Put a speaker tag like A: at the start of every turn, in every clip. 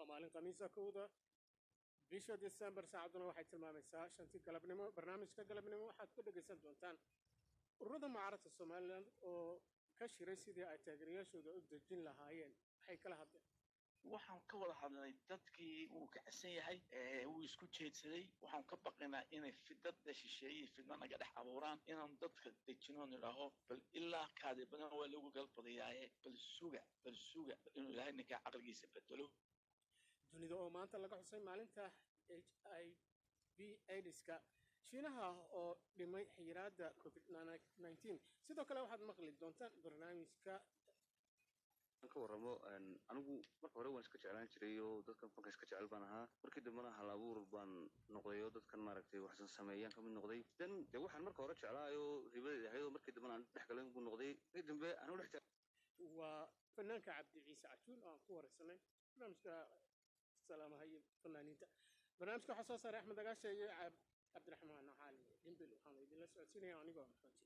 A: maalin khamiisa kowda bisha disembar saacadduna waxay tilmaamaysaa shantii galabnimo barnaamijka galabnimo waxaad ku dhegaysan doontaan ururada mucaaradka somalilan oo ka shiray sidii ay taageerayaashooda u dejin lahaayeen waxay kala hadleen
B: waxaan ka wada hadlay dadkii wuu kacsan yahay wuu isku jeedsaday waxaan ka baqaynaa inay fidada shisheeye fidna naga dhex abuuraan inaan dadka dejinoon idhaaho bal ilaa kaadi badan waa lagu galbadayaaye bal suga bal suga inuu ilaahay ninkaa caqligiisa bedelo
A: dunida oo maanta laga xusay maalinta h i v aidiska shiinaha oo dhimay xiyiraadda covid nneteen sidoo kale waxaad maqli doontaan barnaamijka
C: ka warramo anigu marka hore waan iska jeclaan jiray oo dadkan fanka iska jecel baan ahaa markii dambena hal abuur baan noqday oo dadkan maaragtay waxsan sameeyaan kamid noqday dan de waxaan marka hore jeclaayo ribadeed ahayd oo markii dambena aan dhex galan buu noqday markii dambe anigu dhex
A: waa fanaanka cabdi ciise cajuul oo aan ku waraysanay barnaamijka salaamaha iyo fanaaniinta barnaamijka waxaa soo saaray axmed agaasha iyo cabdiraxmaan cali dhimbil waxaan idinla socodsiinaya anigoo maxmed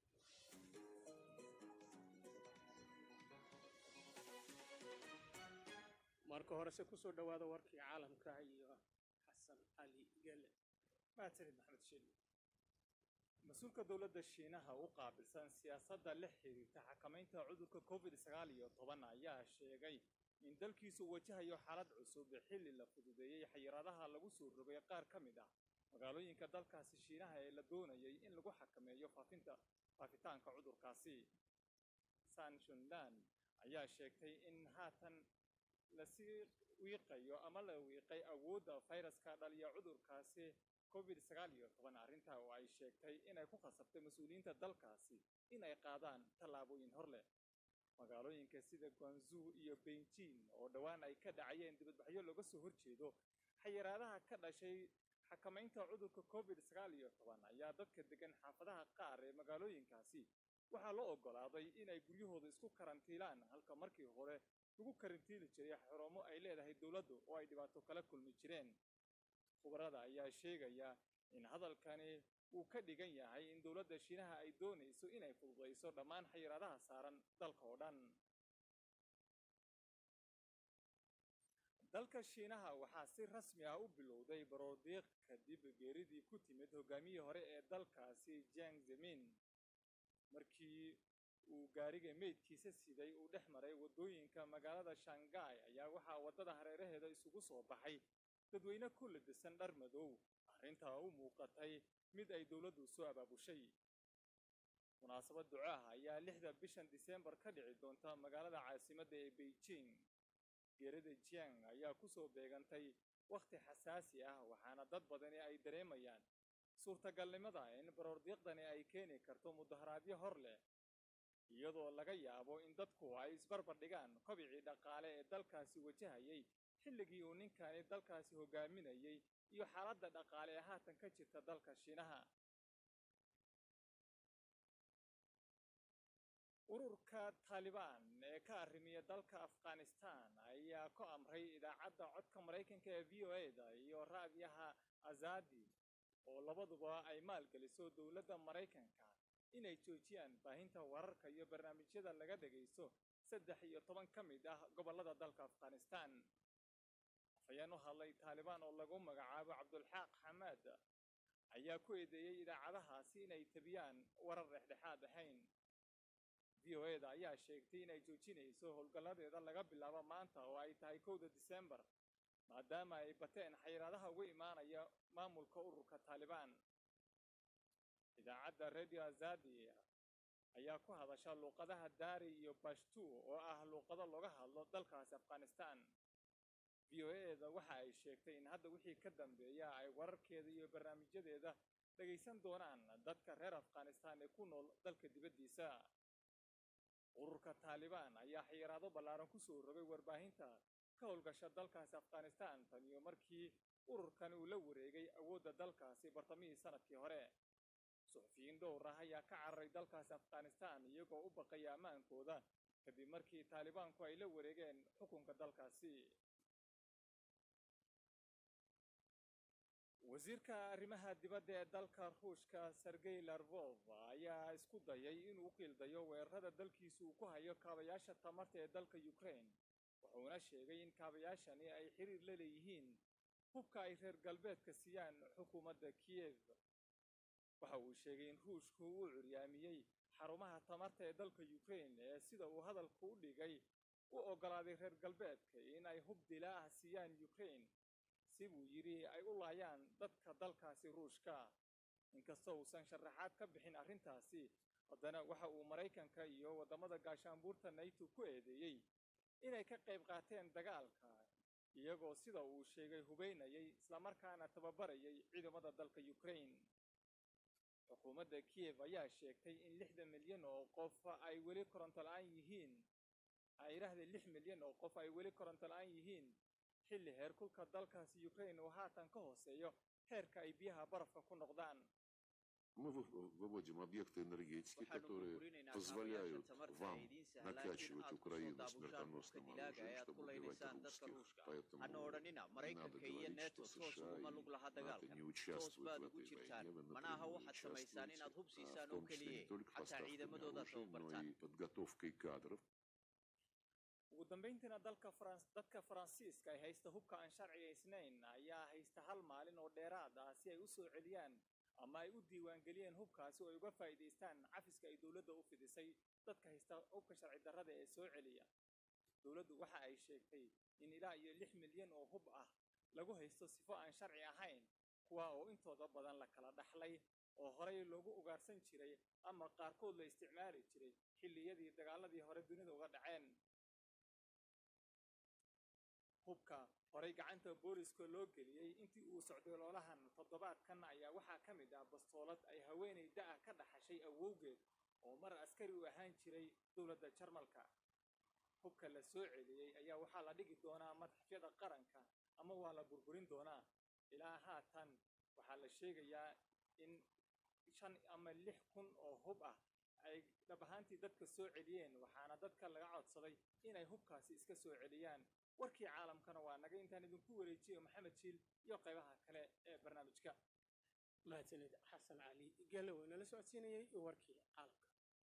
A: marka horese kusoo dhawaada warkii caalamka iyo xasan cali gele
D: mahadsanid maxamed shili mas-uulka dowladda shiinaha u qaabilsan siyaasadda la xiriirta xakamaynta cudurka covid sagaal iyo toban ayaa sheegay in dalkiisu wajahayo xaalad cusub xilli la fududeeyey xayiraadaha lagu soo rogay qaar ka mid ah magaalooyinka dalkaasi shiinaha ee la doonayay in lagu xakameeyo faafinta faafitaanka cudurkaasi san shundan ayaa sheegtay in haatan lasii wiiqayo ama la wiiqay awoodda fayraska dhaliya cudurkaasi covid sagaal iyo toban arrintaa oo ay sheegtay inay ku khasabtay mas-uuliyiinta dalkaasi in ay qaadaan tallaabooyin hor leh magaalooyinka sida guanzuu iyo beijing oo dhowaan ay ka dhacayeen dibadbaxyo looga soo horjeedo xayiraadaha ka dhashay xakamaynta cudurka covid sagaal iyo toban ayaa dadka degan xaafadaha qaar ee magaalooyinkaasi waxaa loo oggolaaday inay guryahooda isku karantiilaan halka markii hore lagu karantiili jiray xarumo ay leedahay dowladdu oo ay dhibaato kala kulmi jireen khubarada ayaa sheegaya in hadalkani uu ka dhigan yahay in dowladda shiinaha ay doonayso inay fududayso dhammaan xayiraadaha saaran dalka oo dhan dalka shiinaha waxaa si rasmi ah u bilowday baroodiiq kadib geeridii ku timid hogaamiyii hore ee dalkaasi jang zemin markii uu gaariga meydkiisa siday uu dhex maray waddooyinka magaalada shanghai ayaa waxaa waddada hareeraheeda isugu soo baxay dadweyne ku ladisan dhar madow arrintaa u muuqatay mid ay dowladdu soo abaabushay munaasabad ducaah ayaa lixda bishan diseembar ka dhici doonta magaalada caasimadda ee beijing geerida jiang ayaa kusoo beegantay wakhti xasaasi ah waxaana dad badani ay dareemayaan suurtagalnimada in baroordiiqdani ay keeni karto mudaharaadyo hor leh iyadoo laga yaabo in dadku ay isbarbar dhigaan kobicii dhaqaale ee dalkaasi wajahayay xilligii uu ninkani dalkaasi hogaaminayay iyo xaaladda dhaqaale ee haatan ka jirta dalka shiinaha ururka taalibaan ee ka arrimiya dalka afghanistan ayaa ku amray idaacadda codka maraykanka ee v o e-da iyo raadiyaha azadi oo labaduba ay maalgeliso dowladda maraykanka inay joojiyaan baahinta wararka iyo barnaamijyada laga dhagaysto saddex iyo toban ka mid ah gobollada dalka afghanistan afhayeen u hadlay taalibaan oo lagu magacaabo cabdulxaaq xamaad ayaa ku eedeeyey idaacadahaasi inay tabiyaan warar dhexdhexaad ahayn v o e-da ayaa sheegtay inay joojinayso howlgalladeeda laga bilaabo maanta oo ay tahay kowda diseembar maadaama ay bateen xayiraadaha uga imaanaya maamulka ururka taalibaan idaacadda radio azadi ayaa ku hadasha luuqadaha daari iyo bashtu oo ah luuqado looga hadlo dalkaasi afghanistan v o e-da waxa ay sheegtay in hadda wixii ka dambeeya ay wararkeeda iyo barnaamijyadeeda dhagaysan doonaan dadka reer afghanistan ee ku nool dalka dibaddiisa ururka taalibaan ayaa xayiraado ballaaran kusoo rogay warbaahinta ka howlgasha dalkaasi afghanistan tan iyo markii ururkan uu la wareegay awoodda dalkaasi bartamihii sanadkii hore suxufiyiin dhowr ah ayaa ka cararay dalkaasi afghanistan iyagoo u baqaya ammaankooda kadib markii taalibaanku ay la wareegeen xukunka dalkaasi wasiirka arrimaha dibadda ee dalka ruushka sergey larvov ayaa isku dayay inuu u qiildayo weerarada dalkiisu uu ku hayo kaabayaasha tamarta ee dalka ukraine wuxuuna sheegay in kaabayaashani ay xiriir la leeyihiin hubka ay reer galbeedka siiyaan xukuumadda kiyev waxa uu sheegay in ruushku uu curyaamiyey xarumaha tamarta ee dalka ukrain ee sida uu hadalku u dhigay u oggolaaday reer galbeedka in ay hub dilaa ah siiyaan ukrain si buu yidhi ay u laayaan dadka dalkaasi ruushka inkastoo uusan sharaxaad ka bixin arrintaasi haddana waxa uu maraykanka iyo waddamada gaashaanbuurta nayto ku eedeeyey inay ka qayb qaateen dagaalka iyagoo sida uu sheegay hubaynayay islamarkaana tababarayay ciidamada dalka ukrain xukuumadda kiyev ayaa sheegtay in lixdan milyan oo qof ay weli koronto la'aan yihiin ay yidhaahdeen lix milyan oo qof ay weli koronto la'aan yihiin xilli heerkulka dalkaasi ukrain uu haatan ka hooseeyo heerka ay biyaha barafka ku noqdaan
E: Мы вы- выводим объекты энергетики,
F: waxaanu
E: которые
F: burburinaynaa
E: позволяют
F: kaabayaasha tamarta
E: вам
F: ee idiin sahlaan in
E: накачивать
F: aad kusoo
E: Украину
F: daabushaan hubka
E: смертоносным
F: dilaaga ee
E: оружием,
F: aad ku
E: чтобы убивать
F: laynaysaan dadka
E: русских.
F: ruushka
E: Поэтому
F: hana odhanina
E: не надо
F: maraykanka iyo
E: говорить,
F: neto
E: что
F: toos
E: США
F: uguma
E: и
F: lug laha
E: НАТО
F: dagaalkan
E: не
F: toos
E: участвуют
F: baad
E: в
F: ugu
E: этой
F: jirtaan
E: войне, вы
F: manaha
E: напрямую
F: waxaad samaysaan inaad hub
E: участвуете, а
F: siisaan
E: в
F: oo
E: том числе
F: keliye
E: не только
F: xataa
E: поставками
F: ciidamadooda
E: оружия, но
F: tababartaan
E: и подготовкой кадров.
D: ugu dambayntiina dalka Farans dadka faransiiska ay haysta hubka aan sharcigaysnayn ayaa haysta hal maalin oo dheeraad ah si ay u soo celiyaan ama ay u diiwaangeliyeen hubkaasi oo ay uga faa'iidaystaan cafiska ay dowladda u fidisay dadka haysta hubka sharci darrada ee soo celiya dowladdu waxa ay sheegtay in ilaa iyo lix milyan oo hub ah lagu haysto sifo aan sharci ahayn kuwa oo intooda badan la kala dhaxlay oo horay loogu ugaarsan jiray ama qaarkood la isticmaali jiray xilliyadii dagaaladii hore dunida uga dhaceen hubka horay gacanta booliska loo geliyey intii uu socday loolahan toddobaadkan ayaa waxaa ka mid ah bastoolad ay haweenay da'a ka dhaxashay awowgeed oo mar askari u ahaan jiray dowladda jarmalka hubka la soo celiyey ayaa waxaa la dhigi doonaa madxafyada qaranka ama waa la burburin doonaa ilaa haatan waxaa la sheegayaa in shan ama lix kun oo hub ah ay dhab ahaantii dadka soo celiyeen waxaana dadka laga codsaday inay hubkaasi iska soo celiyaan warkii caalamkana waa naga intaan idinku wareejiyo maxamed jiil iyo qaybaha kale ee barnaamijka
A: mahadsanid xasan cali gelle oo inala socodsiinayey warkii caalamka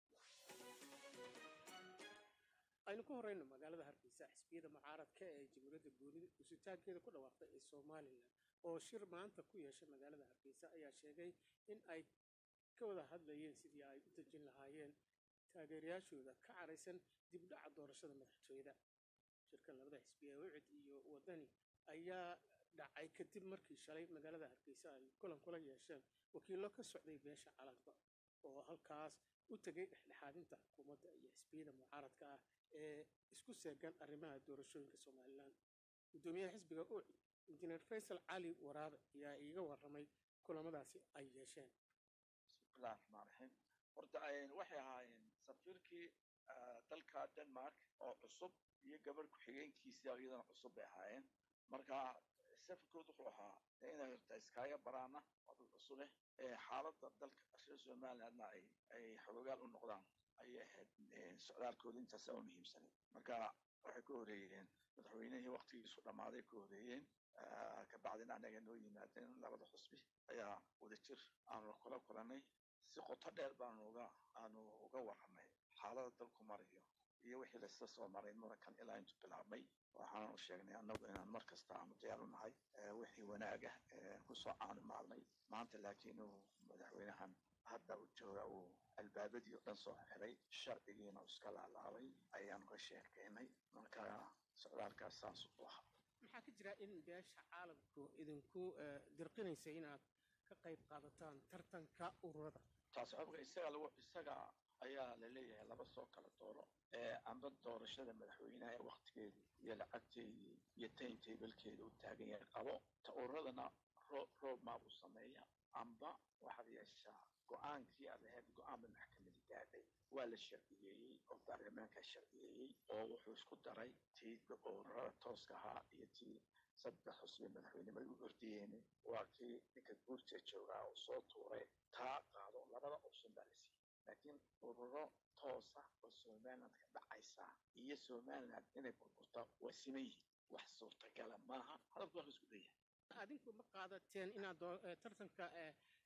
A: aynu ku horeyno magaalada hargeysa xisbiyada mucaaradka ee jamhuuriyadda guurida usitaankeeda ku dhawaaqday ee somalilan oo shir maanta ku yeeshay magaalada hargeysa ayaa sheegay in ay ka wada hadlayeen sidii ay u dejin lahaayeen taageerayaashooda ka caraysan dib u dhaca doorashada madaxtooyada shirkan labada xisbi ee wicid iyo wadani ayaa dhacay kadib markii shalay magaalada hargeysa ay kulan kula yeesheen wakiillo ka socday beesha calanka oo halkaas u tegay dhexdhexaadinta xukuumadda iyo xisbiyada mucaaradka ah ee isku seegan arrimaha doorashooyinka somalilan guddoomiyaha xisbiga ucid injineer faysal cali waraabe ayaa iiga warramay kulamadaasi ay yeesheen
B: bismillahi raxmaan raxiim horta waxay ahaayeen safiirkii dalka denmark oo cusub iyo gabarh ku-xigeenkiisii iyadana cusub bay ahaayeen marka safarkood wuxuu ahaa inay horta iskaaga baraana oo dad cusubeh xaaladda dalka reer somalilandna ay ay xoogaal u noqdaan ayay ahayd socdaalkooda intaasa u muhiimsanay marka waxay ka horeeyeen madaxweynihii waktigiisu dhammaaday ka horeeyeen kabacdina anaga noo yimaadeen labada xusbi ayaa wadajir aanu kula kulanay si qoto dheer baanu uga aanu uga warramay xaalada dalku marayo iyo wixii laisla soo maray murankan ilaa intu bilaabmay waxaanu sheegnay annagu inaan mar kasta aanu diyaar u nahay wixii wanaag ah kusoo caanimaadnay maanta laakiin uu madaxweynahan hadda uu jooga uu albaabadii oo dhan soo xiray sharcigiina uu iska laalaabay ayaanu ka sheekaynay marka socdaalkaas saas u ahaa
A: maxaa ka jira in beesha caalamku idinku dirqinaysa inaad ka qayb qaadataan tartanka ururada
B: taas xogka isaga lagu isaga ayaa la leeyahay laba soo kala dooro amba doorashada madaxweynaha ee waktigeedii iyo lacagteedii iyo taintablekeeda uu taagan yahay qabo ta ururadana roob maabuu sameeya amba waxaad yeeshaa go-aankii aad ahayd go-aan bay maxkamadi gaadhay waa la sharciyeeyey oo baarlamaanka sharciyeeyey oo wuxuu isku daray tii ururada tooska ahaa iyo tii saddex xusbi madaxweynimada u ordiyeen waa kii ninka guurta joogaa uu soo tuuray taa qaado labada option baa la siiyey laakiin ururo toosa oo somaliland ka dhacaysa iyo somaliland inay burburto waa siman yihiin wax suurtagala maaha hadalku waa isku dayahay
A: adinku ma qaadateen inaad tartanka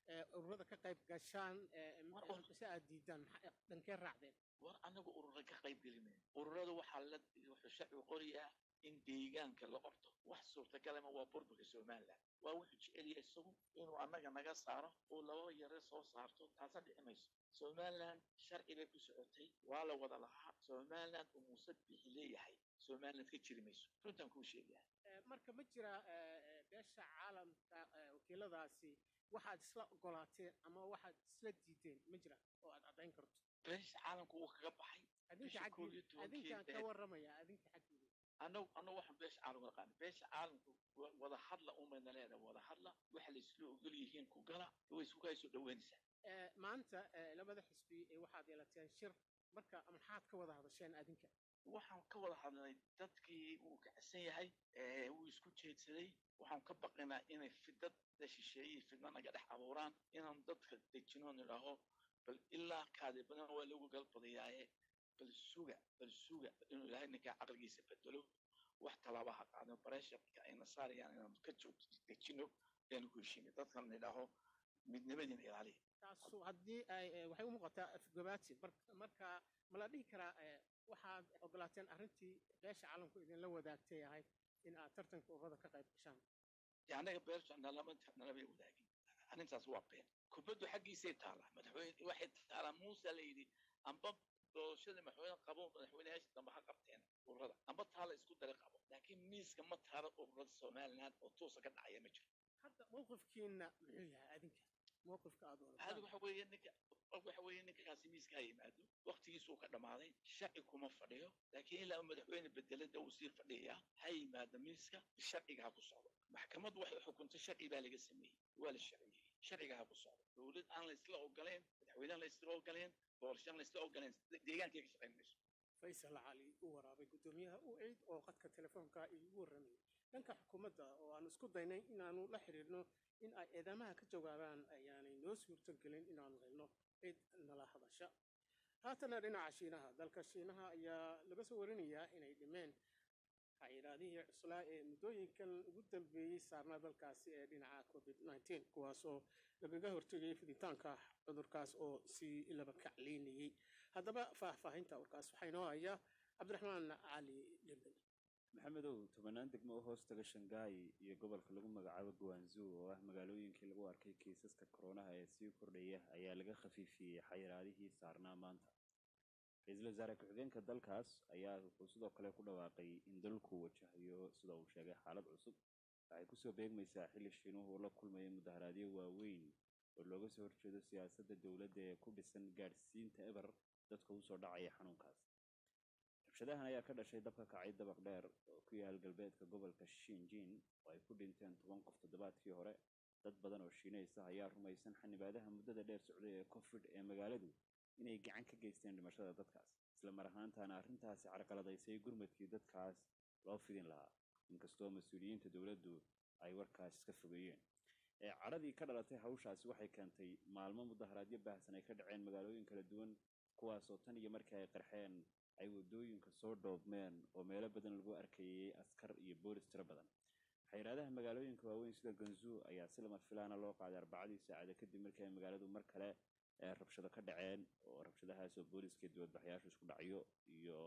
A: ee, ururada ka qayb gashaan ee,
B: War-
A: m-
B: war-
A: si aad diidaan maxaa dhankee raacdeen
B: war anagu urura ka qayb gelinay ururada waxaa la wuxuu sharcigu qorayaa in deegaanka la qorto wax suurtagalama waa burburka somaliland waa wuxuu jecel yahay isagu inuu annaga naga saaro oo laba yare soo saarto taasa dhici mayso somaliland sharci bay ku socotay waa la wada lahaa somaliland uu muuse bixi leeyahay somaliland ka jiri mayso runtaan kuu sheegaya
A: Ee, marka ma jira ee, ee, beesha caalamka ee, wakiiladaasi waxaad isla ogolaateen ama waxaad isla diideen ma jira oo aad caddayn karto
B: beesha caalamku wuu kaga baxay
A: adinka
B: Bisha koob iyo
A: xaggiina adinkaan ka
B: tobankeeda-
A: warramaya adinka xaggiina
B: annagu annagu waxaan beesha caalamka naqaana beesha caalamku wa- wada hadla umayna leedahay wada hadla waxa la isla ogol yihiin ku gala way isku kaa soo dhaweynaysaa
A: Ee, maanta ee, labada xisbi ee waxaad yeelateen shir marka maxaad ka wada hadasheen adinka
B: waxaan ka wada hadlay dadkii uu kacsan yahay ee uu isku jeedsaday waxaan ka baqaynaa inay fidad la shisheeyey fidna naga dhex abuuraan inaan dadka dejinoon idhaaho bal ilaa kaadi badan waa lagu galbadayaaye bal suga bal suga inuu ilaahay ninkaa caqligiisa bedelo wax talaabaha qaadno bareeshabka ayna saarayaan inaan ka joog dejino ayaanu ku heshiinay dadkan idhaaho midnimadiina ilaaliya
A: taasu haddii ay ee, waxay u muuqataa afgobaati mar- marka ma la dhihi karaa ee, waxaad ogolaateen arrintii beesha caalamku idinla wadaagtay ahayd in aad tartanka ururada ka qayb gashaan
B: dee annaga beerta nalama nalamay wadaagin arrintaas waa been kubaddu xaggiisay taalaa madaxweyne waxay taalaa muusa la yidhi amba doorashada madaxweyne qabo madaxweyneyaasha dambe ha qabteen ururada amba taala isku dara qabo laakiin miiska ma taalo ururada somaliland oo tuusa ka dhacaya ma jiro
A: hadda mowqifkiina muxuu yahay adinka mowqifka aad
B: hada
A: wadataan
B: waxa weeye ninka waxa weeye ninkaasi miiska ha yimaado waqtigiisuu ka dhammaaday sharci kuma fadhiyo laakiin ilaa madaxweyne bedelada uu sii fadhiyaa ha yimaado miiska sharciga ha ku socdo maxkamaddu waxay xukuntay sharci baa laga sameeyey waa la sharciyey sharciga ha ku socdo dowlad aan la isla ogoleen madaxweyne aan la isla ogoleen doorasho aan la isla ogoleen deegaankay ka shaqayn mayso
A: faysal cali u waraabay guddoomiyaha u ciid oo qadka telefoonka iigu warramayay dhanka xukuumadda oo aan isku daynay inaanu la xiriirno in ay eedamaha ka jawaabaan ayaanay noo suurto gelin inaanu helno cid nala hadasha haatana dhinaca shiinaha dalka shiinaha ayaa laga soo warinayaa inay dhimeen xayiraadihii cuslaa ee muddooyinkan ugu dambeeyey saarnaa dalkaasi ee dhinaca covid 19 kuwaasoo lagaga hortegayay fiditaanka cudurkaas oo sii laba kacleynayey haddaba faahfaahinta warkaas waxaa inoo haya cabdiraxmaan cali dhimbil
F: maxamedow tobanaan degmo oo hoos taga shangaai iyo gobolka lagu magacaabo guwanzuu oo ah magaalooyinkii lagu arkay kiisaska koronaha ee sii kordhaya ayaa laga khafiifiyey xayiraadihii saarnaa maanta ra-iisul wasaare ku-xigeenka dalkaas ayaa wuxuu sidoo kale ku dhawaaqay in dalku wajahayo sida uu sheegay xaalad cusub waxay kusoo beegmaysaa xilli shiinuhu uu la kulmayo mudaharaadyo waaweyn oo looga soo horjeedo siyaasadda dowladda ee ku dhisan gaadhsiinta eber dadka usoo dhacaya xanuunkaas rabshadahan ayaa ka dhashay dabka kacay dabaq dheer oo ku yaal galbeedka gobolka shinjin oo ay ku dhinteen toban qof toddobaadkii hore dad badan oo shiinaysa ayaa rumaysan xanibaadaha muddada dheer socday ee covid ee magaaladu inay gacan ka geysteen dhimashada dadkaas isla mar ahaantaana arrintaasi carqaladaysay gurmadkii dadkaas loo fidin lahaa inkastoo mas-uuliyiinta dowladdu ay warkaas iska fogeeyeen ee cadhadii ka dhalatay hawshaasi waxay keentay maalmo mudaharaadyo baahsan ay ka dhaceen magaalooyin kala duwan kuwaasoo tan iyo markii ay qarxeen ay waddooyinka soo dhoobmeen oo meelo badan lagu arkayay askar iyo boolis tiro badan xayiraadaha magaalooyinka waaweyn sida ganzuu ayaa si lama filaana loo qaaday arbacadii saacada kadib markii ay magaaladu mar kale ee rabshado ka dhaceen oo rabshadahaas oo booliska dibadbaxyaashu isku dhacyo iyo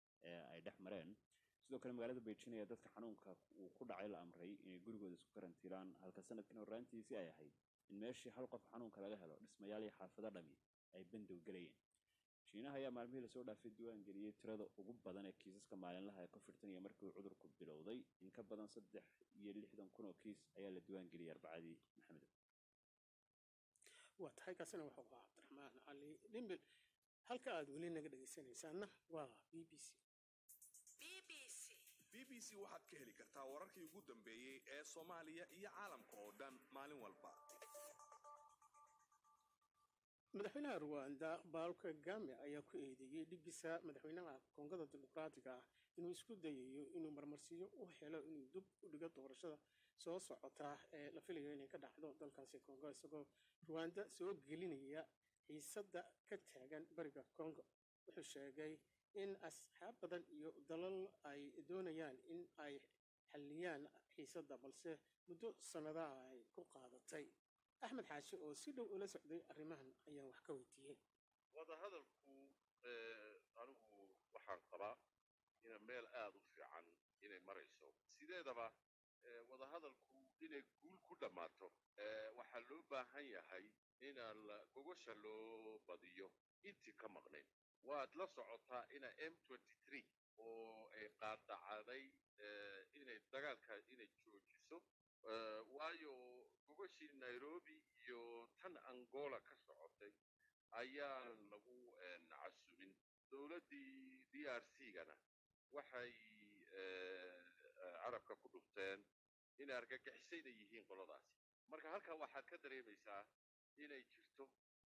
F: ay dhex mareen sidoo kale magaalada beijing ayaa dadka xanuunka uu ku dhacay la amray inay gurigooda isku karantiilaan halka sanadkan horraantiisii ay ahayd in meeshii hal qof xanuunka laga helo dhismayaal iyo xaafado dhami ay bandow gelayeen shiinaha ayaa maalmihii lasoo dhaafay diiwaan geliyey tirada ugu badan ee kiisaska maalinlaha ee covid iyo markii uu cudurku bilowday in ka badan saddex iyo lixdan kun oo kiis ayaa la diiwaan geliyey arbacadii maxamed
A: waa tahay kaasina wuxuu ahaa cabdiraxmaan cali dhimbil halka aad weli naga dhegaysanaysaanna waa b b c
G: b b c waxaad ka heli kartaa wararkii ugu dambeeyey ee soomaaliya iyo caalamka oo dhan maalin walba
A: madaxweynaha ruwanda paul kagame ayaa ku eedeeyey dhigisa madaxweynaha koongada dimuqraatiga ah inuu isku dayayo inuu marmarsiyo u helo inuu dib u dhigo doorashada soo socota ee la filayo inay ka dhacdo dalkaasi kongo isagoo ruwanda soo gelinaya xiisadda ka taagan bariga kongo wuxuu sheegay in asxaab badan iyo dalal ay doonayaan in ay xalliyaan xiisadda balse muddo sannadaha ay ku qaadatay axmed xaashi oo si dhow ula socday arrimahan ayaan wax ka weydiiyey
H: wadahadalku anigu waxaan qabaa ina meel aad u fiican inay marayso sideedaba wadahadalku inay guul ku dhammaato waxaa loo baahan yahay inaan gogosha loo badiyo intii ka maqnayn waad la socotaa ina m oo ay qaadacday inay dagaalka inay joojiso waayo gogoshii nairobi iyo tan angola ka socotay ayaan lagu casumin dowladdii d r c gana waxay carabka ku dhufteen inay argagixisayna yihiin qoladaasi marka halkaa waxaad ka dareemaysaa inay jirto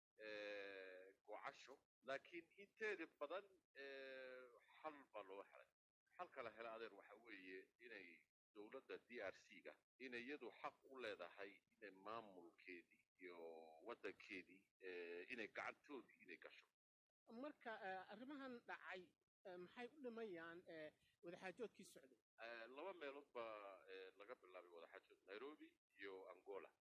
H: gocasho laakiin inteeda badan xal baa loo helay xalka la hela adeer waxa weeye inay dowladda d r c ga inay iyadu xaq u leedahay inay maamulkeedii iyo waddankeedii inay gacantoodii inay gasho
A: marka arrimahan dhacay maxay u dhimayaan wadaxaajoodkii socday
H: laba meelood baa laga bilaabay wadaxaajood nairobi iyo angola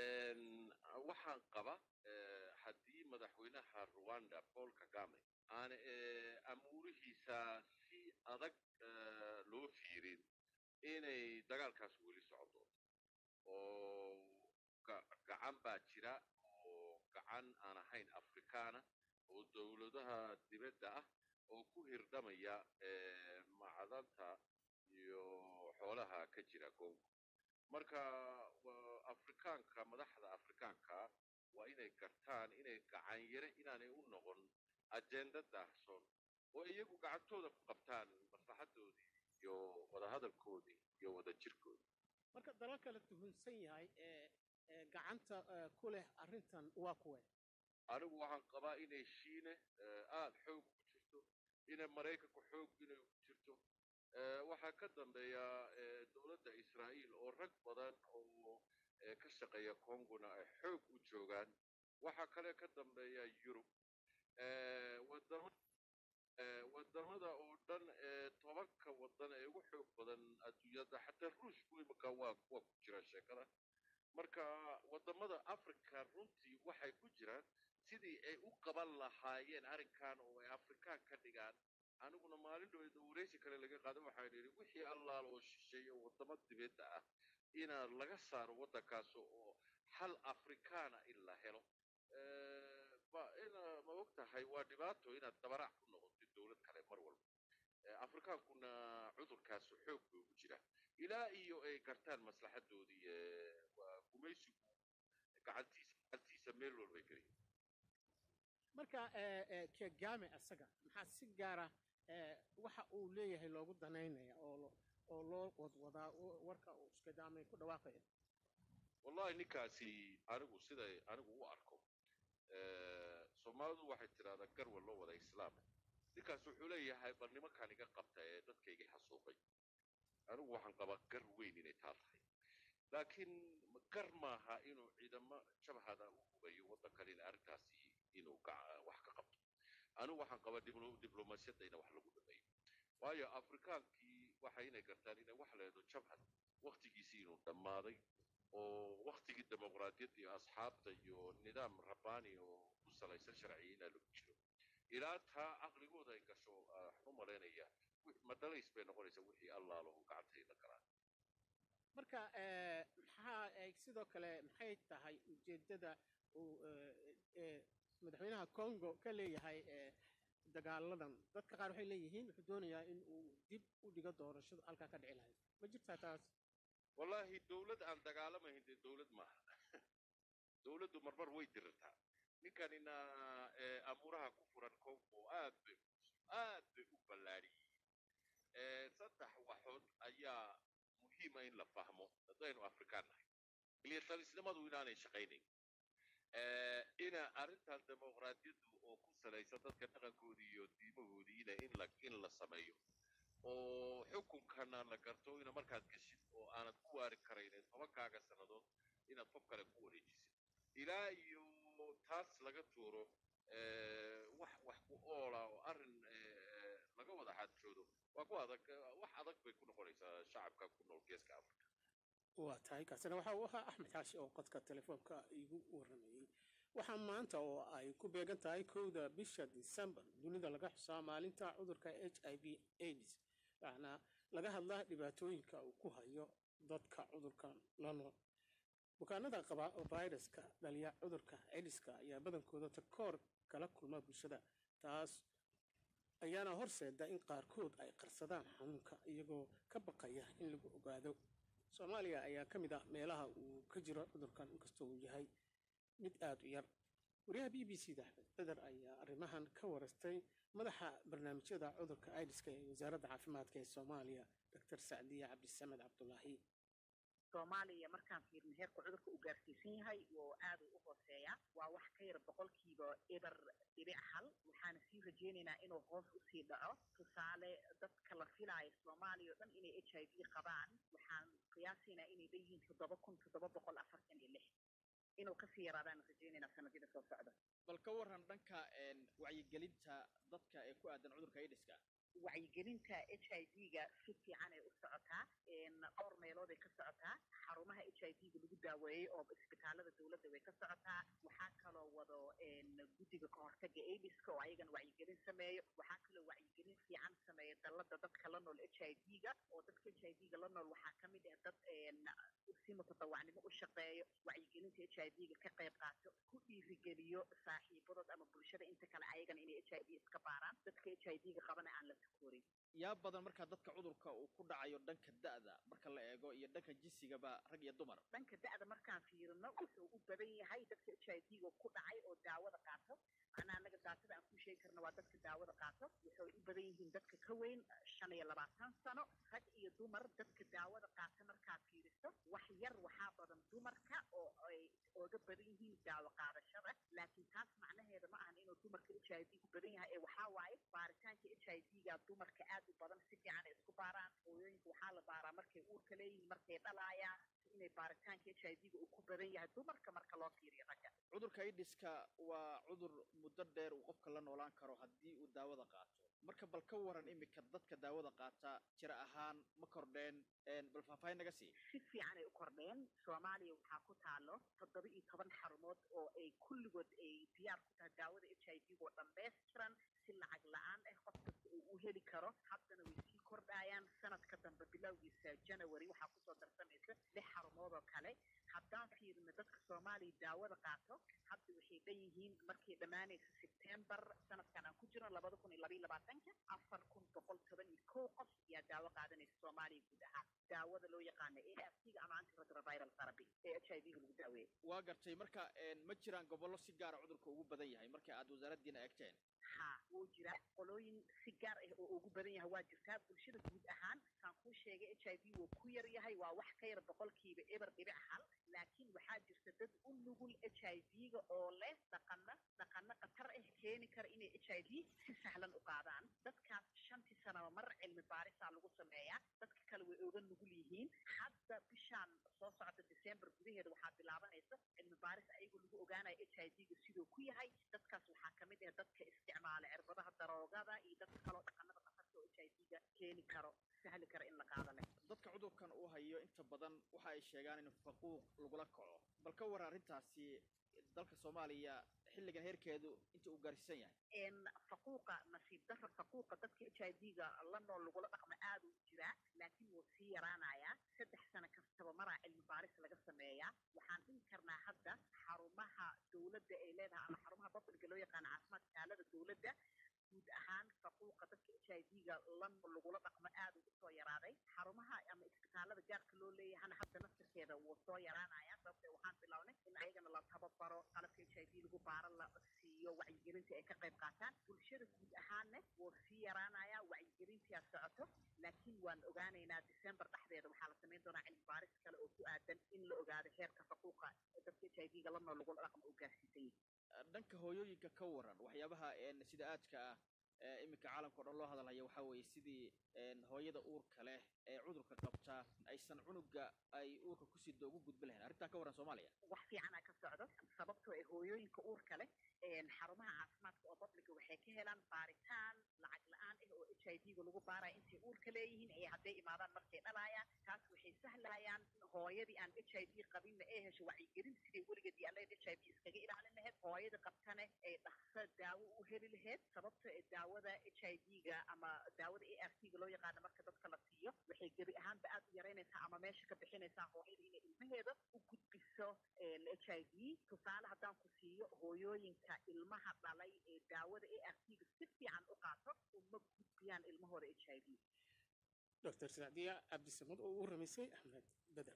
H: waxaan qaba haddii madaxweynaha rwanda paul kagame aan amuurihiisa si adag loo fiirin inay dagaalkaas weli socon doonto oo gacan baa jira oo gacan aan ahayn afrikaana oo dowladaha dibadda ah oo ku hirdhamaya macdanta iyo xoolaha ka jira congo marka afrikaanka madaxda afrikaanka waa inay gartaan inay gacan yare inaanay u noqon ajenda daahson oo iyagu gacantooda ku qabtaan maslaxadoodii iyo wadahadalkoodii iyo wadajirkoodii
A: marka dalalka la tuhunsan yahay ee gacanta ku leh arrintan waa kuwe
H: anigu waxaan qabaa inay shiine aad xoog ku jirto inay maraykanku xoog inay ku jirto waxaa ka dambeeya dowladda israa'iil oo rag badan oo ka shaqeeya congona ay xoog u joogaan waxaa kale ka dambeeya yurub wadamada oo dhan tobanka wadan ee ugu xoog badan adduunyada xataa ruushku imika waa waa ku jira sheekada marka wadamada africa runtii waxay ku jiraan sidii ay u qaban lahaayeen arrinkan oo ay afrikaan ka dhigaan aniguna maalin dhowda wareysi kale laga qaada waxaan yidhi wixii allaal oo shisheeya wadamo dibadda ah inaa laga saaro waddankaas oo hal afrikaana in la helo ina ma og tahay waa dhibaato inaad dabarac ku noqotid dowlad kale mar walba afrikaankuna cudurkaas xoog bay ugu jira ilaa iyo ay gartaan maslaxadoodii gumaysigu gacantiisa gacantiisa meel walbay geliyin
A: marka kegame isaga maxaa si gaara waxa uu leeyahay loogu danaynaya oo oo loo wadwadaa warka uu iskadaamay ku dhawaaqaya
H: wallahi ninkaasi anigu siday anigu u arko soomaalidu waxay tidhahdaa garwa loo wada islaam ninkaas wuxuu leeyahay bal nimankaan iga qabta ee dadkaygii xasuuqay anigu waxaan qabaa gar weyn inay taa tahay laakiin gar maaha inuu ciidamo jabhada u hubayo waddankan in arrintaasi inuu wax ka qabto anigu waxaan qabaa diblomaasiyadda ina wax lagu dhameeyo waayo afrikaankii waxa inay gartaan inay wax leedo jabhad waktigiisii inuu dhammaaday oo waktigii dimuqraadiyadda iyo asxaabta iyo nidaam rabbaani oo ku salaysan sharciya inaa lagu jiro ilaa taa caqligooda ay gasho waxaan u malaynaya madhalays bay noqonaysaa wixii allaalo uu gacantayda galaan
A: marka maxaa sidoo kale maxay tahay ujeeddada uu madaxweynaha congo ka leeyahay dagaaladan dadka qaar waxay leeyihiin wuxuu doonayaa in uu dib u dhigo doorashada halkaa ka dhici lahayd ma jirtaa taas
H: wallaahi dowlad aan dagaalamayn dee dowlad maaha dowladdu marmar way dirirtaa ninkanina amuuraha ku furan congo aad bay aad bay u ballaadhiyeen saddex waxood ayaa muhiima in la fahmo haddaynu afrikaan nahay militalisnimadu inaanay shaqaynayn ina arrintan dimuqraadiyaddu oo ku salaysan dadka dhaqankoodii iyo diimahoodii ina in la in la sameeyo oo xukunkana la garto ina markaad geshid oo aanad ku waari karaynin tobankaaga sannadood inaad qof kale ku wareejisid ilaa iyo taas laga tuuro wax wax ku oola oo arrin laga wada xaajoodo waa ku adag wax adag bay ku noqonaysaa shacabka ku nool geeska africa
A: waa tahay kaasina waxa uu ahaa axmed xaashi oo qodka telefoonka igu waramayey waxaa maanta oo ay ku beegan tahay kowda bisha disembar dunida laga xusaa maalinta cudurka h i v aids waxaana laga hadlaa dhibaatooyinka uu ku hayo dadka cudurkan la nool bukaanada qaba viruska dhaliya cudurka aidiska ayaa badankooda takoor kala kulma bulshada taas ayaana horseeda in qaarkood ay qarsadaan xanuunka iyagoo ka baqaya in lagu ogaado soomaaliya ayaa ka mid ah meelaha uu ka jiro cudurkan inkastoo uu yahay mid aada u yar wariyaha b b c da axmed beder ayaa arrimahan ka warastay madaxa barnaamijyada cudurka aidiska ee wasaaradda caafimaadka ee soomaaliya dr sacdiya cabdisamed cabdulaahi
I: soomaaliya markaan fiirno heerka cudurka uu gaarsiisan yahay oo aad u hooseeya waa wax ka yar boqolkiiba eber dhibic hal waxaana sii rajaynaynaa inuu hoos usii dhaco tusaale dadka la filaayo soomaaliya o dhan inay h i v qabaan waxaan qiyaasaynaa inay leeyihiin toddoba kun toddoba boqol afartan iyo lix inuu kasii yaraadaan rajaynaynaa sanadida soo socda
D: bal ka waran dhanka wacyigelinta dadka ee ku aadan cudurka aidiska
I: wacyigelinta h i v-ga si fiican ay u socotaa dhowr meelood ay ka socotaa xarumaha h i v-ga lagu daaweeyey oo isbitaalada dowladda way ka socotaa waxaa kaloo wado guddiga kahortaga aidiska oo ayagana wacyigelin sameeyo waxaa kaloo wacyigelin fiican sameeya dallada dadka la nool h i v-ga oo dadka h i v-ga la nool waxaa ka mid ah dad si mutadawacnimo u shaqeeyo wacyigelinta h i v-ga ka qayb qaato ku dhiirigeliyo saaxiibadood ama bulshada inta kale ayagana inay h i v iska baaraan dadka h i v-ga qabana aan la takoorin
D: yaa badan markaa dadka cudurka uu ku dhacayo dhanka da'da marka la eego iyo dhanka jinsigaba rag iyo dumar
I: dhanka da'da markaan fiirino wuxuu u badan yahay dadka h i v-ga ku dhacay oo daawada qaato macnaa anaga daatada aan ku sheegi karna waa dadka daawada qaato waxay u badan yihiin dadka ka weyn shan iyo labaatan sano rag iyo dumar dadka daawada qaata markaad fiiriso wax yar waxaa badan dumarka oo ay ooga badan yihiin daawo qaadashada laakiin taas macnaheeda ma ahan inuu dumarka h i v ku badan yahay ee waxaa waaye baaritaanka h i v-ga dumarka aad u badan si fiican ay isku baaraan hooyooyinka waxaa la baaraa markay uurka leeyihiin markay dhalaayaan inay baaritaanka h i v-ga uu ku badan yahay dumarka marka loo fiiriyo ragga
D: cudurka aidiska waa cudur muddo dheer uu qofka la noolaan karo haddii uu daawada qaato marka bal ka waran iminka dadka daawada qaata jira ahaan ma kordheen bal faahfaahin naga sii
I: si fiican ay u kordheen soomaaliya waxaa ku taalo toddoba iyo toban xarumood oo ay kulligood ay diyaar ku tahay daawada h i v oo dhammaystiran si lacag la-aan ah qof kasta uu u heli karo haddana way sii kordhayaan sanadka dambe bilowgiisa janawari waxaa kusoo darsamaysa lix xarumood oo kale haddaan fiirino dadka soomaaliya daawada qaato hadda waxay dhan yihiin markay dhammaanaysa sebtembar sanadkan aan ku jirno labada kun iyo labaiyo labaatanka afar kun boqol toban iyo kow qof ayaa daawo qaadanaysa soomaaliya guud ahaan daawada loo yaqaano a r c-ga ama antiretroviral therapy ee h i v-ga lagu daaweeyo
D: waa gartay marka ma jiraan gobollo si gaara cudurka ugu badan yahay marka aad wasaaraddiina eegteen
I: ha wuu jira qolooyin si gaar ah oo ugu badan yahay waa jirtaa bulshada guud ahaan kaan kuu sheegay h i v wuu ku yar yahay waa wax ka yar boqolkiiba eber dhibic hal laakiin waxaa jirta dad u nugul h i v-ga oo leh dhaqano dhaqano khatar ah keeni kara inay h i v si sahlan u qaadaan dadkaas shantii sanaba mar cilmi baarisaa lagu sameeyaa dadka kale way oga nugul yihiin hadda bishaan soo socda december gudaheeda waxaa bilaabanaysa cilmi baaris ayagoo lagu ogaanaya h i v-ga siduu ku yahay dadkaas waxaa ka mid ah dadka isticmaala cirbadaha daroogada iyo dadka kaloo dhaqanada khatarta oo h i v-ga keeni karo sahli kara in la qaado leh
D: dadka cudurkan uu hayo inta badan waxa ay sheegaan in faquuq lagula kaco bal ka waran arrintaasi dalka soomaaliya xilligan heerkeedu inta uu gaarsiisan yahay
I: faquuqa nasiib darra faquuqa dadka h i v-ga la nool lagula dhaqmo aad u jiraa laakiin wuu sii yaraanayaa saddex sano kastaba maraa cilmi baaris laga sameeyaa waxaan dhihi karnaa hadda xarumaha dowladda ay leedahay ama xarumaha babliga loo yaqaano caafimaadka taalada dowladda guud ahaan faquuqa dadka h i v-ga la nool lagula dhaqmo aad ugu soo yaraaday xarumaha ama isbitaalada gaarka loo leeyahana hadda naftirkeeda wuu soo yaraanaya sababtee waxaan bilownay in ayagana la tababaro qalabka h i v lagu baaro la siiyo wacyigelinta ay ka qayb qaataan bulshada guud ahaanna wuu sii yaraanaya wacyigelintia socoto laakiin waan ogaanaynaa december dhexdeeda waxaa la samayn doonaa cilmi baaris kale oo ku aadan in la ogaado heerka faquuqa dadka h i v-ga la nool lagula dhaqmo uu gaarsiisan yahay
D: dhanka hooyooyinka ka waran waxyaabaha sida aadka ah iminka caalamka o dhan loo hadalhaya waxaa weeye sidii hooyada uurka leh ee cudurka qabta aysan cunuga ay uurka ku sido ugu gudbi lahayn arrintaa ka waran soomaaliya
I: wax fiicana ka socdo sababtoo ee hooyooyinka uurka leh xarumaha caafimaadka oo babliga waxay ka helaan baaritaan lacag la-aan ah oo h i v-ga lagu baaraya intay uurka leeyihiin ee hadday imaadaan markay dhalaayaan taas waxay sahlayaan in hooyadii aan h i v qabinna ee hesho wacyigelin siday weligeed iyo allayd h i v iskaga ilaalin lahayd hooyada qabtane ay dhaqso daawo u heli lahayd sababta ee daawada h i v-ga ama daawada a r t-ga loo yaqaano marka dadka la siiyo waxay gebi ahaanba aad u yaraynaysaa ama meesha ka bixinaysaa hooyada inay ilmaheeda u gudbiso h i v tusaale haddaan ku siiyo hooyooyinka ilmaha dhalay ee daawada a r t-ga si fiican u qaato uma gudbiyaan ilmahooda h i v
A: dr sacdiya cabdisamad oo u ramaysay axmed beder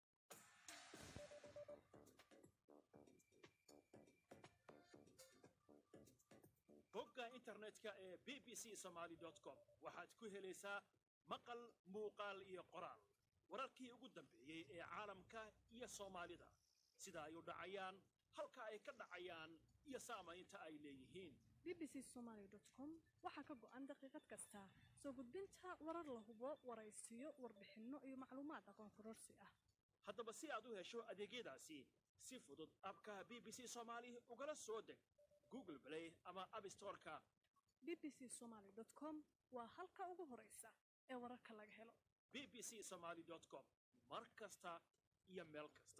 J: bogga internetka ee b b c somaly com waxaad ku helaysaa maqal muuqaal iyo qoraal wararkii ugu dambeeyey ee caalamka iyo soomaalida sida ay u dhacayaan halka ay ka dhacayaan iyo saamaynta ay leeyihiin
K: bbc somaly com waxaa ka go'an daqiiqad kasta soo gudbinta warar la hubo waraysiyo warbixinno iyo macluumaad aqoon kororsi ah
J: haddaba si aad u hesho adeegyadaasi si fudud abka b b c somaali ugala soo deg google play ama abstoreka
K: bbc somaly com waa halka ugu horaysa ee wararka laga helo
J: b b c somaly com mar kasta iyo meel kasta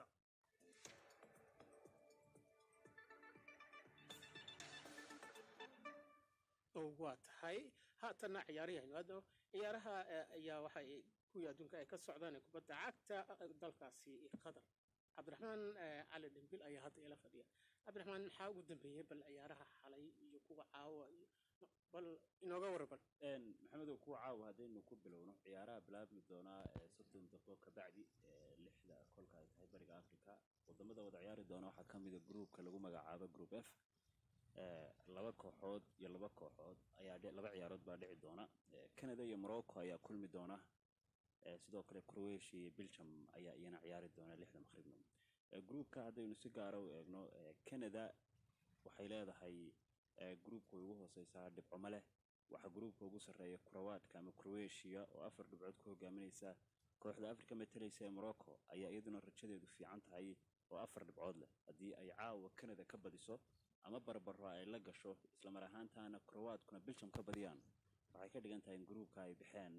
A: oo waa tahay haatanna ciyaarihaynu aadno ciyaaraha ayaa waxay kuwii adduunka ay ka socdaan ee kubadda cagta dalkaasi qatar cabdiraxmaan cali dhimbil ayaa hadda ila fadhiya cabdiraxmaan maxaa ugu dambeeyey bal ciyaaraha xalay iyo kuwa caawa iyo bal inooga warban
F: maxamedow kuwa caawa haddaynu ku bilowno ciyaaraha bilaabmi doonaa soddon daqiiqo kabacdi lixda kolka ay tahay bariga africa wadamada wada ciyaari doona waxaa ka mida gruupka lagu magacaabo group f laba kooxood iyo laba kooxood ayaa laba ciyaarood baa dhici doona canada iyo morocco ayaa kulmi doona sidoo kale croatia iyo belgium ayaa iyana ciyaari doona lixda maqribno gruupka haddaynu si gaara u eegno canada waxay leedahay gruupka ugu hooseysaa dhibcomo leh waxaa gruupka ugu sarreeya kurawaadka ama croatia oo afar dhibcood ku hogaaminaysa kooxda afrika matalaysa ee morocco ayaa iyaduna rajadeedu fiican tahay oo afar dhibcood leh haddii ay caawa canada ka badiso ama barbaro ay la gasho islamar ahaantaana krowaadkuna belgium ka badiyaan waxay ka dhigan tahay in gruupka ay baxeen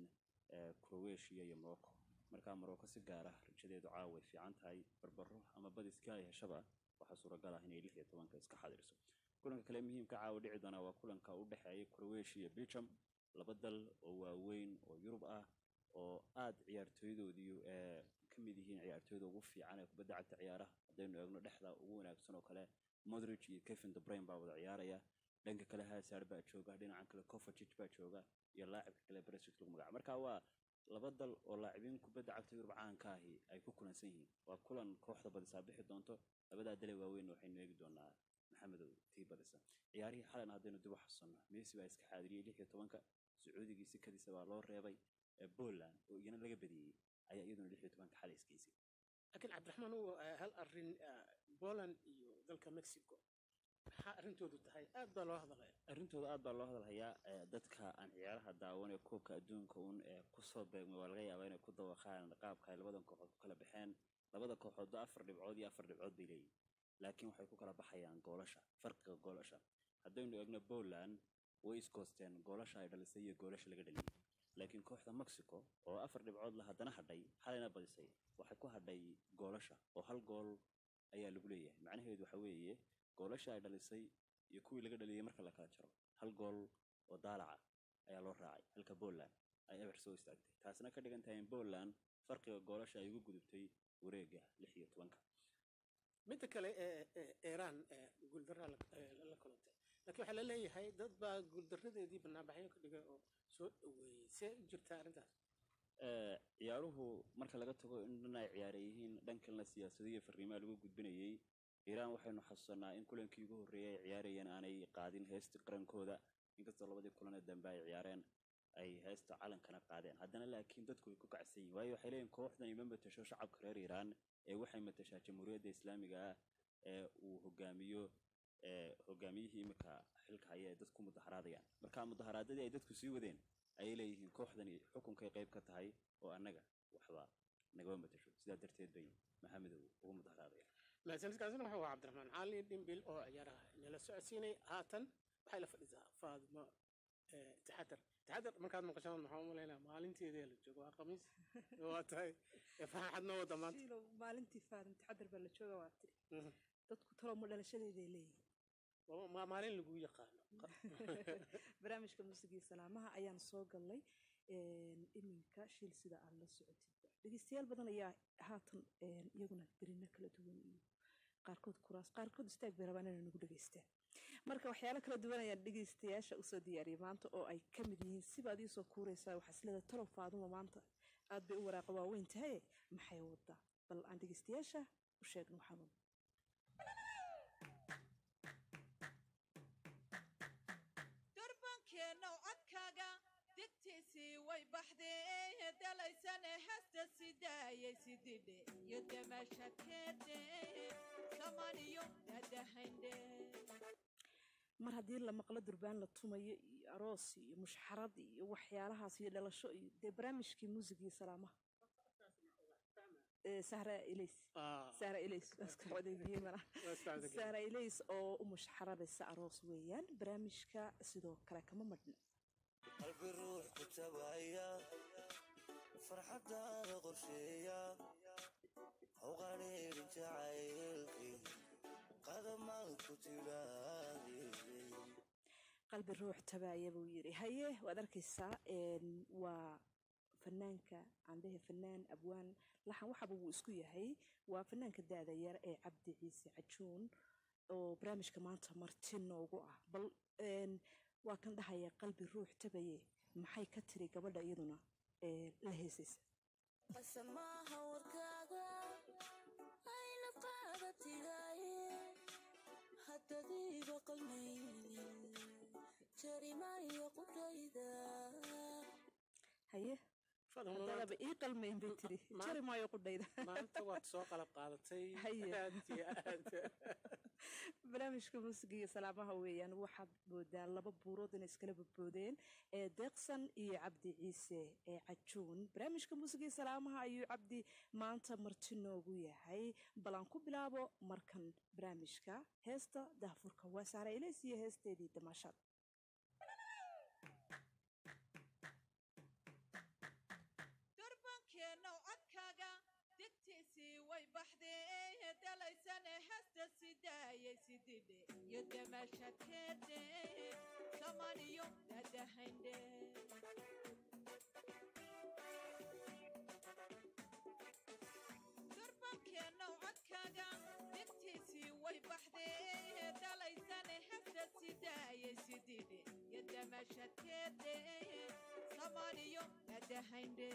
F: croatia iyo morocco markaa morocco si gaar ah rajadeedu caawa way fiican tahay barbaro ama badiska ay heshaba waxaa suuragal ah inay lix iyo tobanka iska xadirso kulanka kale muhiimka caawa dhici doonaa waa kulanka u dhexeeya croatia iyo belgium laba dal oo waaweyn oo yurub ah oo aad ciyaartooydoodii ka mid yihiin ciyaartooyda ugu fiican ee kubadda cagta ciyaaraha haddaynu eegno dhexda ugu wanaagsan oo kale modric iyo kevin debrain baa wada ciyaaraya dhanka kale hasaar baa jooga dhinacan kale kovacic baa jooga iyo laacibka kale bresic lagu magaca marka waa laba dal oo laacibiin kubadda cagta yurub caanka ahi ay ku kulansan yihiin waa kulan kooxda badisaa bixi doonto labadaa dale waaweyn waxaynu eegi doonaa maxamedow tii badisa ciyaarihii xalan haddaynu dib u xasuusanno messi baa iska xaadiriyey lix iyo tobanka sacuudigii sikadiisa baa loo reebay poland oo iyana laga badiyey ayaa iyaduna lix iyo tobanka xalay isgeysay
A: laakiin cabdiraxmaan uu hal arrin poland iyo dalka mexico maxaa arrintoodu tahay aad baa loo hadalaya
F: arrintooda aad baa loo hadalhayaa dadka aan ciyaaraha daawan ee koobka adduunka uun ee kusoo beegmay waa laga yaabaa inay ku dawaqaan qaabka ay labadan kooxood ku kala baxeen labada kooxoodba afar dhibcood iyo afar dhibcood bay leeyihin laakiin waxay ku kala baxayaan goolasha farqiga goolasha haddaynu eegno poland way iskoosteen goolasha ay dhalisay iyo goolasha laga dhaliyey laakiin kooxda mexico oo afar dhibcood la haddana hadhay xalayna badisay waxay ku hadhay goolasha oo hal gool ayaa lagu leeyahay macnaheedu waxa weeye goolasha ay dhalisay iyo kuwii laga dhaliyey marka la kala jaro hal gool oo daalaca ayaa loo raacay halka poland ay eber soo istaagtay taasna ka dhigan tahay in poland farqiga goolasha ay ugu gudubtay wareega lix iyo tobanka
A: midda kale ee iiraan guuldarraa la kulantay laakiin waxaa la leeyahay dad baa guuldaradeedii banaanbaxyo ka dhigay oo soo dhoweeyey see u jirtaa arrintaas
F: ciyaaruhu marka laga tago in dhan ay ciyaara yihiin dhankalena siyaasadiyo fariimaha lagu gudbinayey iiraan waxaynu xasuusanaa in kulankii ugu horreeyay ay ciyaarayeen aanay qaadin heesta qarankooda inkastoo labadii kulanee dambe ay ciyaareen ay heesta calankana qaadeen haddana laakiin dadku way ku kacsan yihin waayo waxay leeyihin kooxdan ima matasho shacabka reer iiraan ee waxay matashaa jamhuuriyadda islaamiga ah ee uu hogaamiyo hogaamiyihii imika xilka haya ee dadku mudaharaadayaan marka mudaharaadadii ay dadku sii wadeen ayay leeyihiin kooxdani xukunkay qayb ka tahay oo annaga waxba nagama matasho sidaa darteed bay maxamedow ugu mudaharaadayaan
A: mahadsanidkaasina wuxuu ahaa cabdiraxmaan cali dhimbil oo ciyaaraha nala socodsiinay haatan waxay la fadhisaa faadimo Eh, taxadar taxadar markaad maqashaan maxaa u malaynaa maalinteedii la joogo waa khamiis waa tahay Eh, farxad noo wada maanta
L: shiilow maalintii faarin taxadar baa la jooga waa tiri
A: Mhm.
L: dadku talooma dhalashadeeday leeyihiin
A: Waa- ma- maalin lagu yaqaano
L: barnaamijka muusigii salaamaha ayaan soo galnay een, iminka shiil sida aad la socotid dhegeystayaal badan ayaa haatan een, iyaguna berino kala duwan iyo qaarkood kuraas qaarkood istaag bay rabaan inay nagu dhegeystaan marka waxyaalo kala duwan ayaan dhegeystayaasha usoo diyaariyay maanta oo ay ka mid yihiin sibaad iisoo kuureysaa waxaa isleeda talow faaduma maanta aad bay u waraaqa waaweyn tahay maxay wadaa bal aan dhegeystayaasha u sheegno waxaan wadno
M: durbankeena codkaaga digtiisii way baxdee dalaysane hasta sidaayay sididhe iyo damashakeede samaniyo dadahaynde
L: mar haddii la maqlo durbaan la tumayo iyo aroos iyo mushxarad iyo waxyaalahaas iyo dhalasho iyo dee barnaamijkii muusigii salaamaha Eh, sahra ilays
A: Ah.
L: sahra ilays waa iska codeeyey mana
A: Waa iska codeeyey.
L: sahra ilays oo u mushxaradaysa aroos weeyaan barnaamijka sidoo kale kama madhna
N: qalbi ruux ku tabaya farxadaada qorsheeya hawqaneerin jacaylkii qadamaad ku tilaadee
L: qalbi ruux tabaaya buu yidhi haye waad arkaysaa een, waa fanaanka candhehe fanaan abwaan laxan waxaba wuu isku yahay waa fanaanka da-da yar ee cabdi ciise cajuun oo barnaamijka maanta marti noogu ah bal een, waa kan dhahaya qalbi ruux tabaye maxay ka tiri gabadha iyaduna ee la heesaysa
O: qasamaha warkaaga ayna qaadatilaaye haddadiiba qalmaynin jarimayo qudhayda
L: haye haddadaba ii qalmayn bay tiri jari maayo qudhayda
A: maanta waad soo qalab qaadatay
L: Haye.
A: aad iyo aad
L: barnaamijka muusiga iyo salaamaha weeyaan waxaad moodaa laba buurood inay iskala badboodeen ee deeqsan iyo cabdi ciise ee cajuun barnaamijka muusiga iyo salaamaha ayuu cabdi maanta marti noogu yahay bal aan ku bilaabo markan barnaamijka heesta daahfurka waa saara ilays iyo heesteedii damaashaad
M: durbankeena codkaaga digtiisii way baxdee dalaysane hasta sidaayay sididhe iyo damashakeede samaniyo dadahaynde durbankeena codkaaga digtiisii way baxdee dalaysane hasta sidaayay sididhe iyo damashakeede samaniyo dadahaynde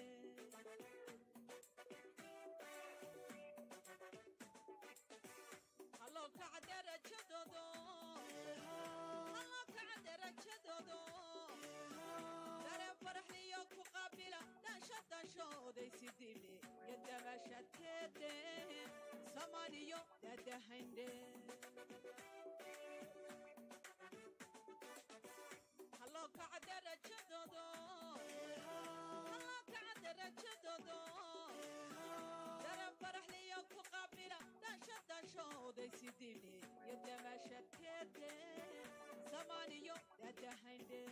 M: Allo kaca darajadoodo Allo kaca darajadoodo Dareen faraxliyo ku qaabila dhansha danshooday sidile iyo damashakeede samaniyo dadahaynde Allo kaca darajadoodo Allo kaca darajadoodo dareen faraxliyo ku qaabila dhansha danshooday sidile iyo damashakeede samaniyo dadahaynde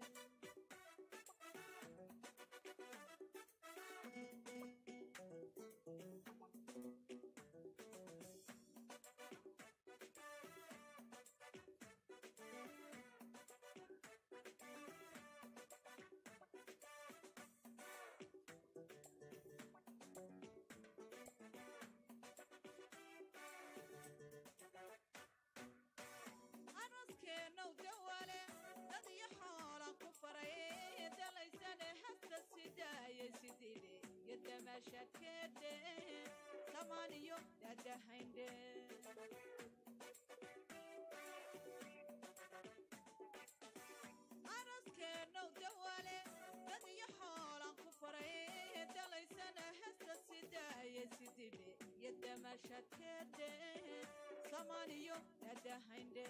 M: aroskeenow dawale dad iyo xoolan ku faray dalaysane hasta sidaayay sidile iyo damashakeede samaniyo dadahaynde aroskeenow dawale dad iyo xoolan ku faray dalaysane hasta sidaayay sidile iyo damashakeede samaniyo dadahaynde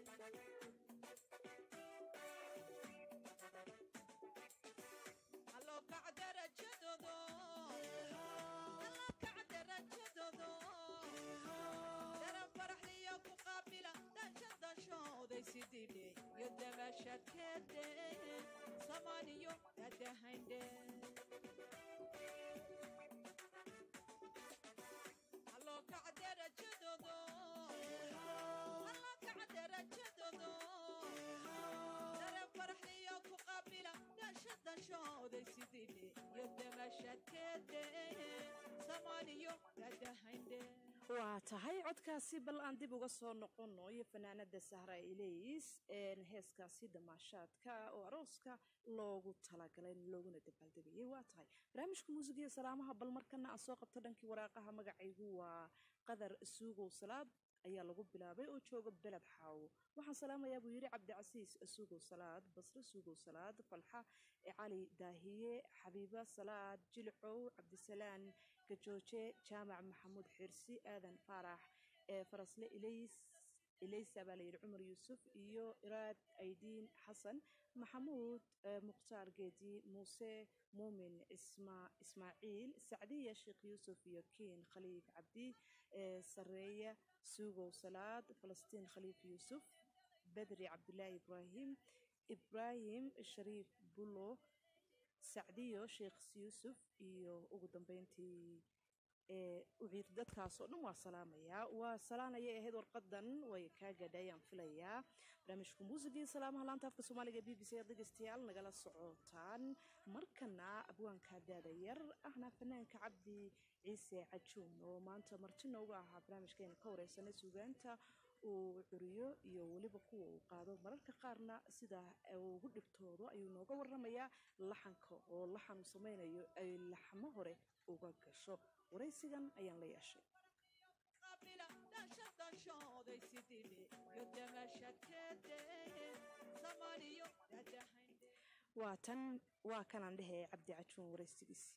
M: allo kaca darajadoodo allo kaca darajadoodo daran faraxliyo ku qaabila dhansha danshooday sidile iyo damashakeede samaaniyo dadahaynde halloo kaca derajadoodo halloo kaca derajadoodo dare farxiyo ku qaabila dasha danshooday sididhe iyo damashadkeede samaaniyo dadahaynde
L: waa tahay codkaasi bal aan dib uga soo noqono iyo fanaanada sahra ilays heeskaasi damaashaadka oo arooska loogu talagalay looguna dabaaldegayay waa tahay barnaamijka muusigiiyo salaamaha bal markana aan soo qabto dhankii waraaqaha magacaygu waa qadar suugow salaad ayaa lagu bilaabay oo jooga beled xaawo waxaan salaamayaa buu yidhi cabdicasiis suugow salaad basre suugow salaad falxa cali daahiye xabiiba salaad jilcow cabdisalaan gajooje jaamac maxamuud xirsi aadan faarax ee farasle ilays ilaysa baa layidhi cumar yuusuf iyo iraad aydiin xasan maxamuud mukhtaar geedi muuse muumin ismaaciil sacdiya sheekh yuusuf iyo kiin khaliif cabdi sareeya suugow salaad falastiin khaliif yuusuf bedri cabdulaahi ibraahim ibraahim shariif bulo sacdiyo sheekh yuusuf iyo ugu dambeyntii uciir dadkaas oo dhan waa salaamayaa waa salaanaya ahayd warqadan way kaa gadhayaan filayaa barnaamijka muusigii salaamaha laanta afka soomaaliga b b c dhegeystayaal nagala socotaan markana abwaanka daada yar ahna fanaanka cabdi ciise cajuun oo maanta marti noogu ahaa barnaamijkeena ka wareysanay suugaanta uu curiyo iyo weliba kuwa uu qaado mararka qaarna sida ugu dhibtoodo ayuu nooga waramayaa laxanka oo laxan uu samaynayo ay laxmo hore uga gasho waraysigan ayaan la yeeshay
M: qaabila dasha danshooday sididhe iyo damashadkeede samaaniyo dadahaynde
L: waa tan waa kanaan dhehee cabdi cajuun waraysigiisi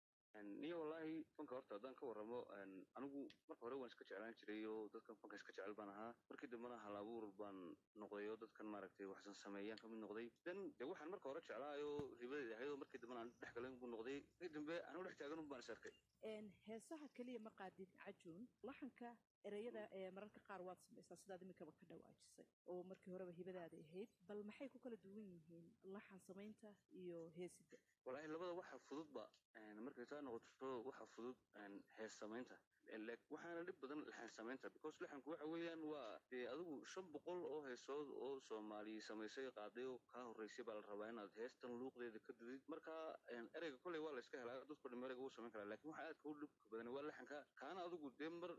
C: niyo wallaahi fanka horta haddaan ka warramo anigu marka hore waan iska jeclaan jiray oo dadkan fanka iska jecel baan ahaa markii dambena hal abuur baan noqday oo dadkan maaragtay waxsan sameeyaan kamid noqday dan de waxaan marka hore jeclaayoo ribadeed ahayd oo markii dambena aan dhex galan buu noqday markii dambe anigu dhex taagan un baan is arkay
L: heesaha keliya ma qaadid cajuun laxanka ereyada ee mararka qaar waad samaysaa sidaad iminkaba ka dhawaajisay oo markii horeba hibadaada ahayd bal maxay ku kala duwan yihiin laxan samaynta iyo heesida
C: wallaahi labada waxa fududba markay taa noqoto waxa fudud hees samaynta waxaana dhib badan laxan samaynta because laxanku waxa weeyaan waa dee adigu shan boqol oo heesood oo soomaali samaysay qaaday oo kaa horreysay baa la rabaa inaad heestan luuqdeeda ka dudid marka ereyga kolley waa la iska helaa dadko dhan ereyga wuu samayn karaa laakiin waxa aadka u dhibka badan waa laxanka kaana adigu dee mar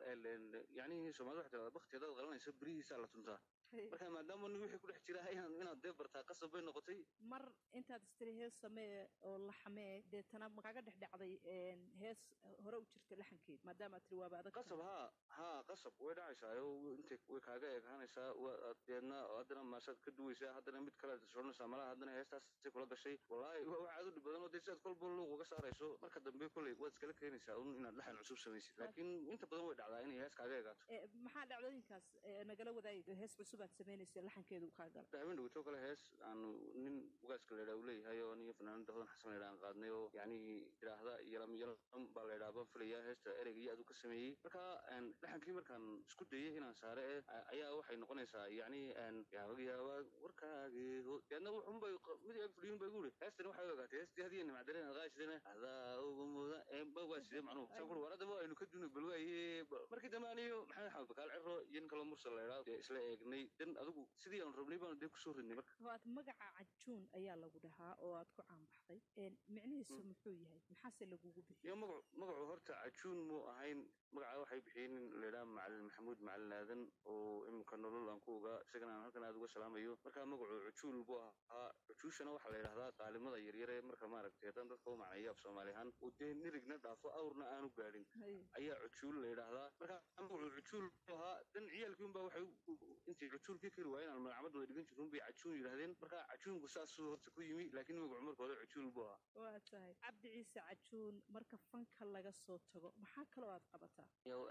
C: yacni soomaalida waxa tirahdaa bakti haddaad qalanayso berihiisaa la tuntaa marka maadaama nin wixii ku dhex jira inaad inaad dee bartaa qasab bay noqotay
L: mar intaad istiri hees samee oo laxamee deetana makaaga dhex dhacday hees hore u jirta laxankeed maadaama tiri waaba adag
C: qasab haa haa qasab way dhacaysaa oo intay way kaaga eekaanaysaa deedna haddana maasaad ka duwaysaa haddana mid kale soconaysaa malaha haddana heestaasay kula gashay wallaahi waa wax aad u dhib badan oo dee sidaad kolba luuq uga saarayso marka dambe kolley waad iskala keenaysaa un inaad laxan cusub samaysid laakiin inta badan way dhacdaa inay hees kaaga eegaato
L: maxaa dhacdooyinkaas nagala wadaagi hees cusub aad samaynaysa laxankeedu kaa gala
C: habeen dhaweytoo kale hees aanu nin ugaaska la yidhaa uu leeyahay oo niyo fanaanada hodan xasan la yidhaa aan qaadnay oo yacni yidhaahda yalam yalam baa la yidhaa baan filayaa heesta ereyga iyo aad u ka sameeyey marka laxankii markaan isku dayay inaan saare eh ayaa waxay noqonaysaa yacni yaabag yaabag warkaagii deedna wuxunbay mid ag fadhiyun bay guuri heestani waxay u ogaatay heestii hadiya nimacdareen aad qaashideen adaa ugu muda ba waa sidee macnuhu saan kuri war haddaba aynu ka duno bal waaye markii dambe aniyo maxamed xamed bakaal ciro iyo nin kaloo mursal la yidhaa dee isla eegnay dan adigu sidii aan rabnay baanu dee kusoo ridnay marka
L: waad magaca cajuun ayaa lagu dhahaa oo aad ku caanbaxday micnihiisu muxuu yahay maxaase lagugu bixiyey
C: iyo magacu magacu horta cajuun muu ahayn magaca waxay bixiyeen nin la yidhaha macalin maxamuud macalin aadan oo iminka nolol aan ku ogaa isagana aan halkan aad uga salaamayo marka magacu cujuul buu ahaa cujuushana waxaa la yidhahdaa qaalimada yaryare marka maaragtay haddaan dadka u macneeyo af soomaali ahaan oo dee nirigna dhaafo awrna aanu gaadhin ayaa cujuul la yidhaahdaa marka magacu cujuul buu ahaa dan ciyaalkii unbaa waxay intay cujuulkii kari waayeen aan magacamadooda dhigan jirin bay cajuun yidhahdeen marka cajuunku saasuu horta ku yimi laakiin magacu marka hore cujuul buu ahaa
L: waa tahay cabdi ciise cajuun marka fanka laga soo tago maxaa kaloo aad qabataa
C: yow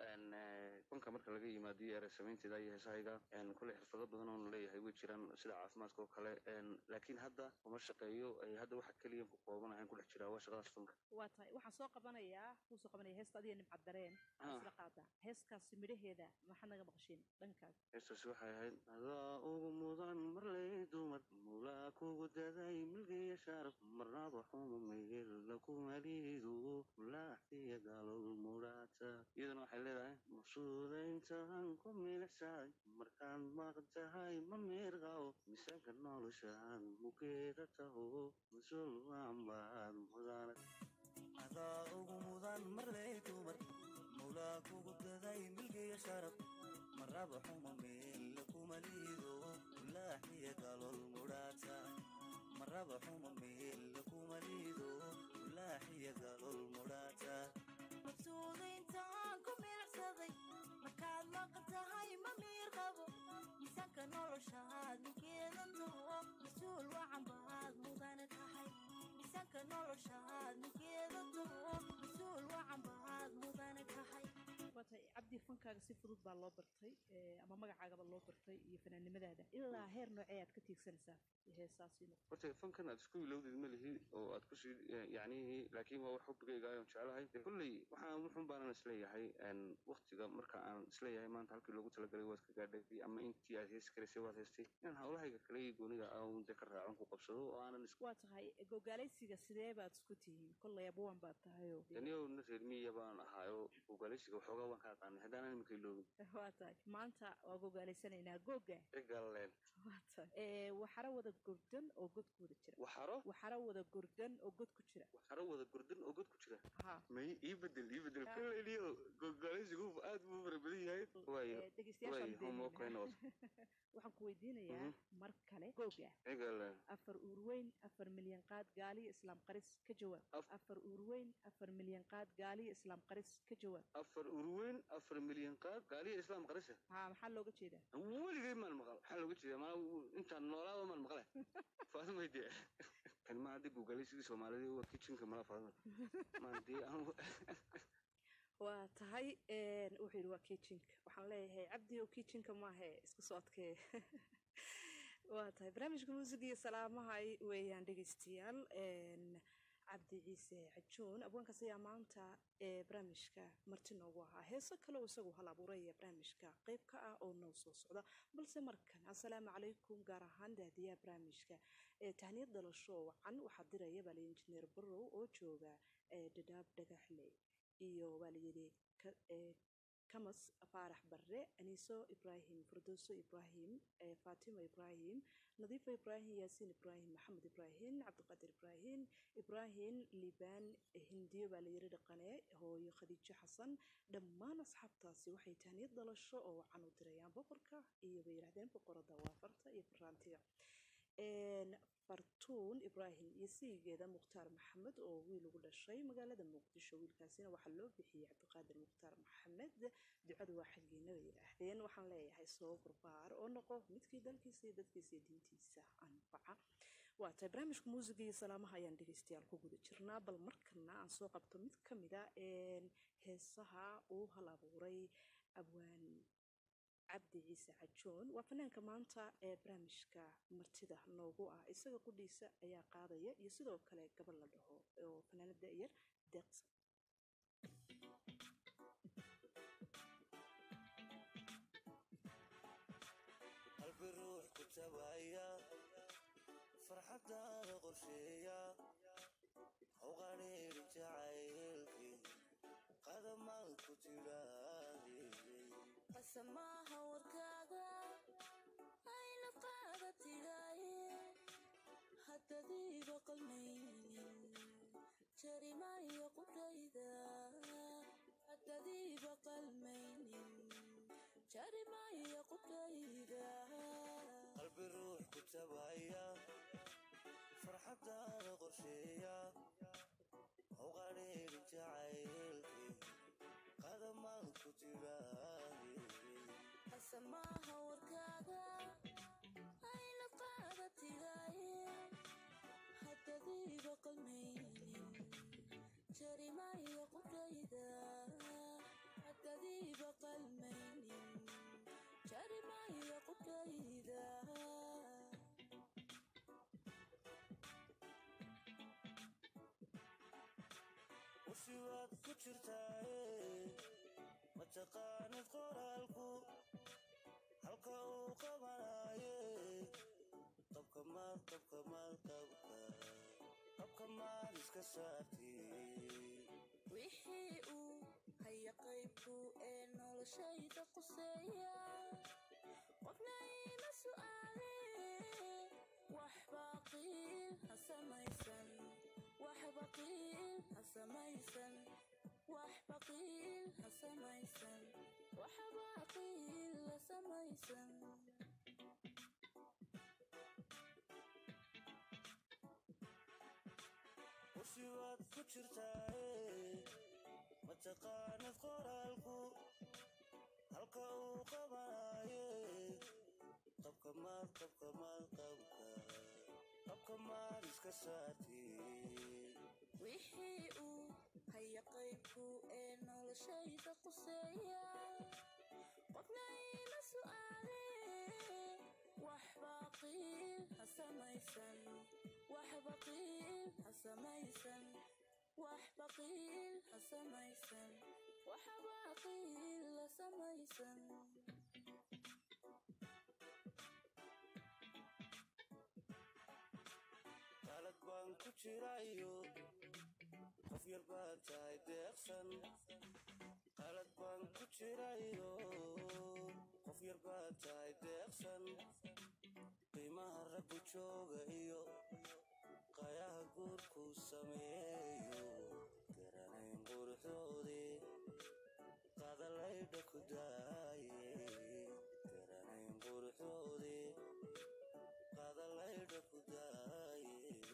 C: fanka marka laga yimaado iyo erey samaynteeda iyo heesahayga kolley xirfado badan oon leeyahay way jiraan sida caafimaadka oo kale laakiin hadda uma shaqeeyo hadda waxa keliya ku koobanahayn ku dhex jiraa waa shaqadaas fanka
L: waa tahay waxaan soo qabanayaa kuu soo qabanaya heesta adiga nimcad dareen isla qaadaa hees heeskaasi midhaheeda maxaad naga maqashiin dhankaaga
C: heestaasi waxay ahayd adaa ugu mudan marley dumar mulaa kugu daday milgiya sharaf marnaba xuma meel lakumalidu mulaaxiya galol mudhaata iyadana waxay leedahay masuudayntan ku milicsaay markaan maqan tahay ma miirqaw misanka noloshaan mugeeda taho masul waanbaad mudana
N: adaa ugu mudan marley dumar mawlaa kugu daday milgiya sharaf maraba xuma meel lakuma liido mulaaxiya galol mudhaata maraba xuma meel lakuma liido mulaaxiya galol mudhaata
O: mabsuudayntaan ku milicsaday markaad maqan tahay ma miir qabo miisaanka noloshaad ninkeeda taho mas-uul wacan baad mudane tahay miisaanka noloshaad ninkeeda taho mas-uul wacan baad mudane tahay
L: waatay cabdi fankaaga si fudud baa loo bartay ee, ama magacaagaba loo bartay iyo fanaannimadaada ilaa heer noocee aad ka tiigsanaysaa heesaasi
C: horta fankan aad isku ilowdeed ma lihi oo aad kusii yacnihii laakiin waa wax xubigayga ayaan jeclahay dee kolley waxaan wuxun baanan isleeyahay waktiga marka aan isleeyahay maanta halkii loogu talagalay waad ka gaadhay ama intii aad heesi karaysay waad heestay inaan hawlahayga kale iyo goonida aan dee ka raacon ku qabsado oo aanan is
L: waa tahay gogaalaysiga sidee baad isku tihiin kolley abuwan baad tahayoo
C: daniyow na reer miya baan ahaayo gogaalaysiga waxoogaa waan ka aqaanay haddaanan imika iloobin
L: waa tahay maanta waa gogaalaysanaynaa googa
C: igaleen
L: waa tahay ee, waxaro wada gurdan oo god ku wada jira
C: waxaro
L: waxaro wada gurdan oo god ku jira
C: waxaro wada gurdan oo god ku jira
L: ha
C: may ii bedel ii bedel
L: Ah.
C: kolleyniyo gogaalaysigu aad buu u fara badan yahay waayo
L: Ee, dhegeystayaasha
C: waayo
L: aan
C: homework ay
L: beeninaa.
C: noqoto
L: waxaan ku weydiinayaa
C: Mhm.
L: mar kale googa
C: igaleen
L: afar uurweyn afar milyan qaad gaaliyo islaam qaris ka jawaab afar uurweyn afar milyan qaad gaaliyo islaam qaris ka jawaab
C: afar urweyn afar milyan qaad gaaliya islaam qarisa
L: ha maxaa looga jeedaa
C: weligay maan maqal maxaa looga jeedaa maa intaan noolaaba maan maqle faadimay dee kan ma hadda gogaalaysigii soomaalida waa kitchenka mala faadima maan dee anu
L: waa tahay een, wuxuu yidhi waa kitchenka waxaan leeyahay cabdi oo kitchenka maahe iska soo adkee waa tahay barnaamijka muusiga iyo salaamaha ay- weeyaan dhegeystayaal een, cabdi ciise cajoon abwaankaas ayaa maanta ee barnaamijka marti noogu ahaa heeso kale oo isagu hal abuuraya barnaamijka qayb ka ah oo noo soo socda balse markan assalaamu calaykum gaar ahaan daadiyaha barnaamijka ee tahniyad dhalasho wacan waxaa diraya baa layidhi injineer barrow oo jooga ee dhadhaab dhagaxle iyo waa layidhi ka- ee, kamas faarax barre aniiso ibraahim firdowso ibraahim ee faatimo ibraahim nadiifo ibraahim yaasiin ibraahim maxamed ibraahim cabdiqaadir ibraahim ibraahim liibaan hindiyo baa layidhi dhaqane hooyo khadiijo xasan dhammaan asxaabtaasi waxay tahniyad dhalasho oo wacan u dirayaan boqorka iyo bay yidhahdeen boqorada waa farta iyo faraantiga Een, fartuun ibraahim iyo siyigeeda mukhtaar maxamed oo wiil ugu dhashay magaalada muqdisho wiilkaasina waxaa loo bixiyey cabdiqaadir mukhtaar maxamed ducadu waa xaggiina bay yidhaahdeen waxaan leeyahay soo barbaar oo noqo midkii dalkiisa iyo dadkiisa iyo diintiisa anfaca waa tahay barnaamijka muusiga iyo salaamaha ayaan dhegeystayaal ku guda jirnaa bal markana aan soo qabto mid ka mida een, heesaha uu hal abuuray abwaan cabdi ciise cajoon waa fanaanka maanta ee barnaamijka martida noogu ah isaga qudhiisa ayaa qaadaya iyo sidoo kale gabar la dhaho oo fanaanada yar deeqsan
N: qalbi ruux ku tabaya farxadaada qorsheeya hawqadheeri jacaylkii qadamaan ku tidhaahday
O: qasamaha warkaaga ayna qaada tidhaaye haddadiiba qalmaynin jarimayo qudhayda haddadiiba qalmaynin jarimayo qudhayda
N: qalbi ruux ku tabaya farxadaada qorsheeya hawqadheeri jacaylkii qadamaan ku tidhaahday
O: qasamaha warkaaga ayna qaada tidhaaye haddadiiba qalmaynin jarimayo qudhayda haddadiiba qalmaynin jarimayo qudhayda
N: usiwaad ku jirtaaye taqaanid qoraalku halka uu qabanaye qabka maad qabka maad qabka qabka maad iska saartee
O: wixii uu haya qaybku ee noloshayda quseeya qofna ima su'aale waxba qiil ha samaysan waxba qiil ha samaysan waxba qiil ha samaysan waxba qiil ha samaysan
N: kursi waad ku jirtaaye ma taqaanid qoraalku halka uu qabanaye qabka maad qabka maad qabka qabka maad iska saartee
O: wixii uu haya qaybku ee noloshayda quseeya qofna ima su'aale waxba qiil ha samaysan waxba qiil ha samaysan waxba qiil ha samaysan waxba qiil ha samaysan
N: qalad baan ku jirayo qof yar baad tahay deeqsan qalad baan ku jirayo qof yar baad tahay deeqsan qiimaha raggu jooga iyo qayaha guurkuu sameeyo garanayn quruxdoodii qadalaydha ku daaye garanayn quruxdoodii qadalaydha ku daaye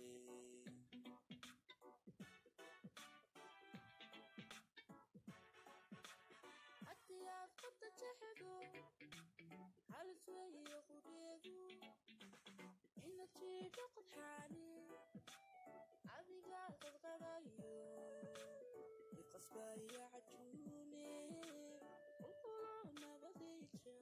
O: haddii aad qabta jexdu halis weeye qudheedu ina jiidho qodxaani adiga qadqadhayo iqasbaya cajuune qulqulo nabadayja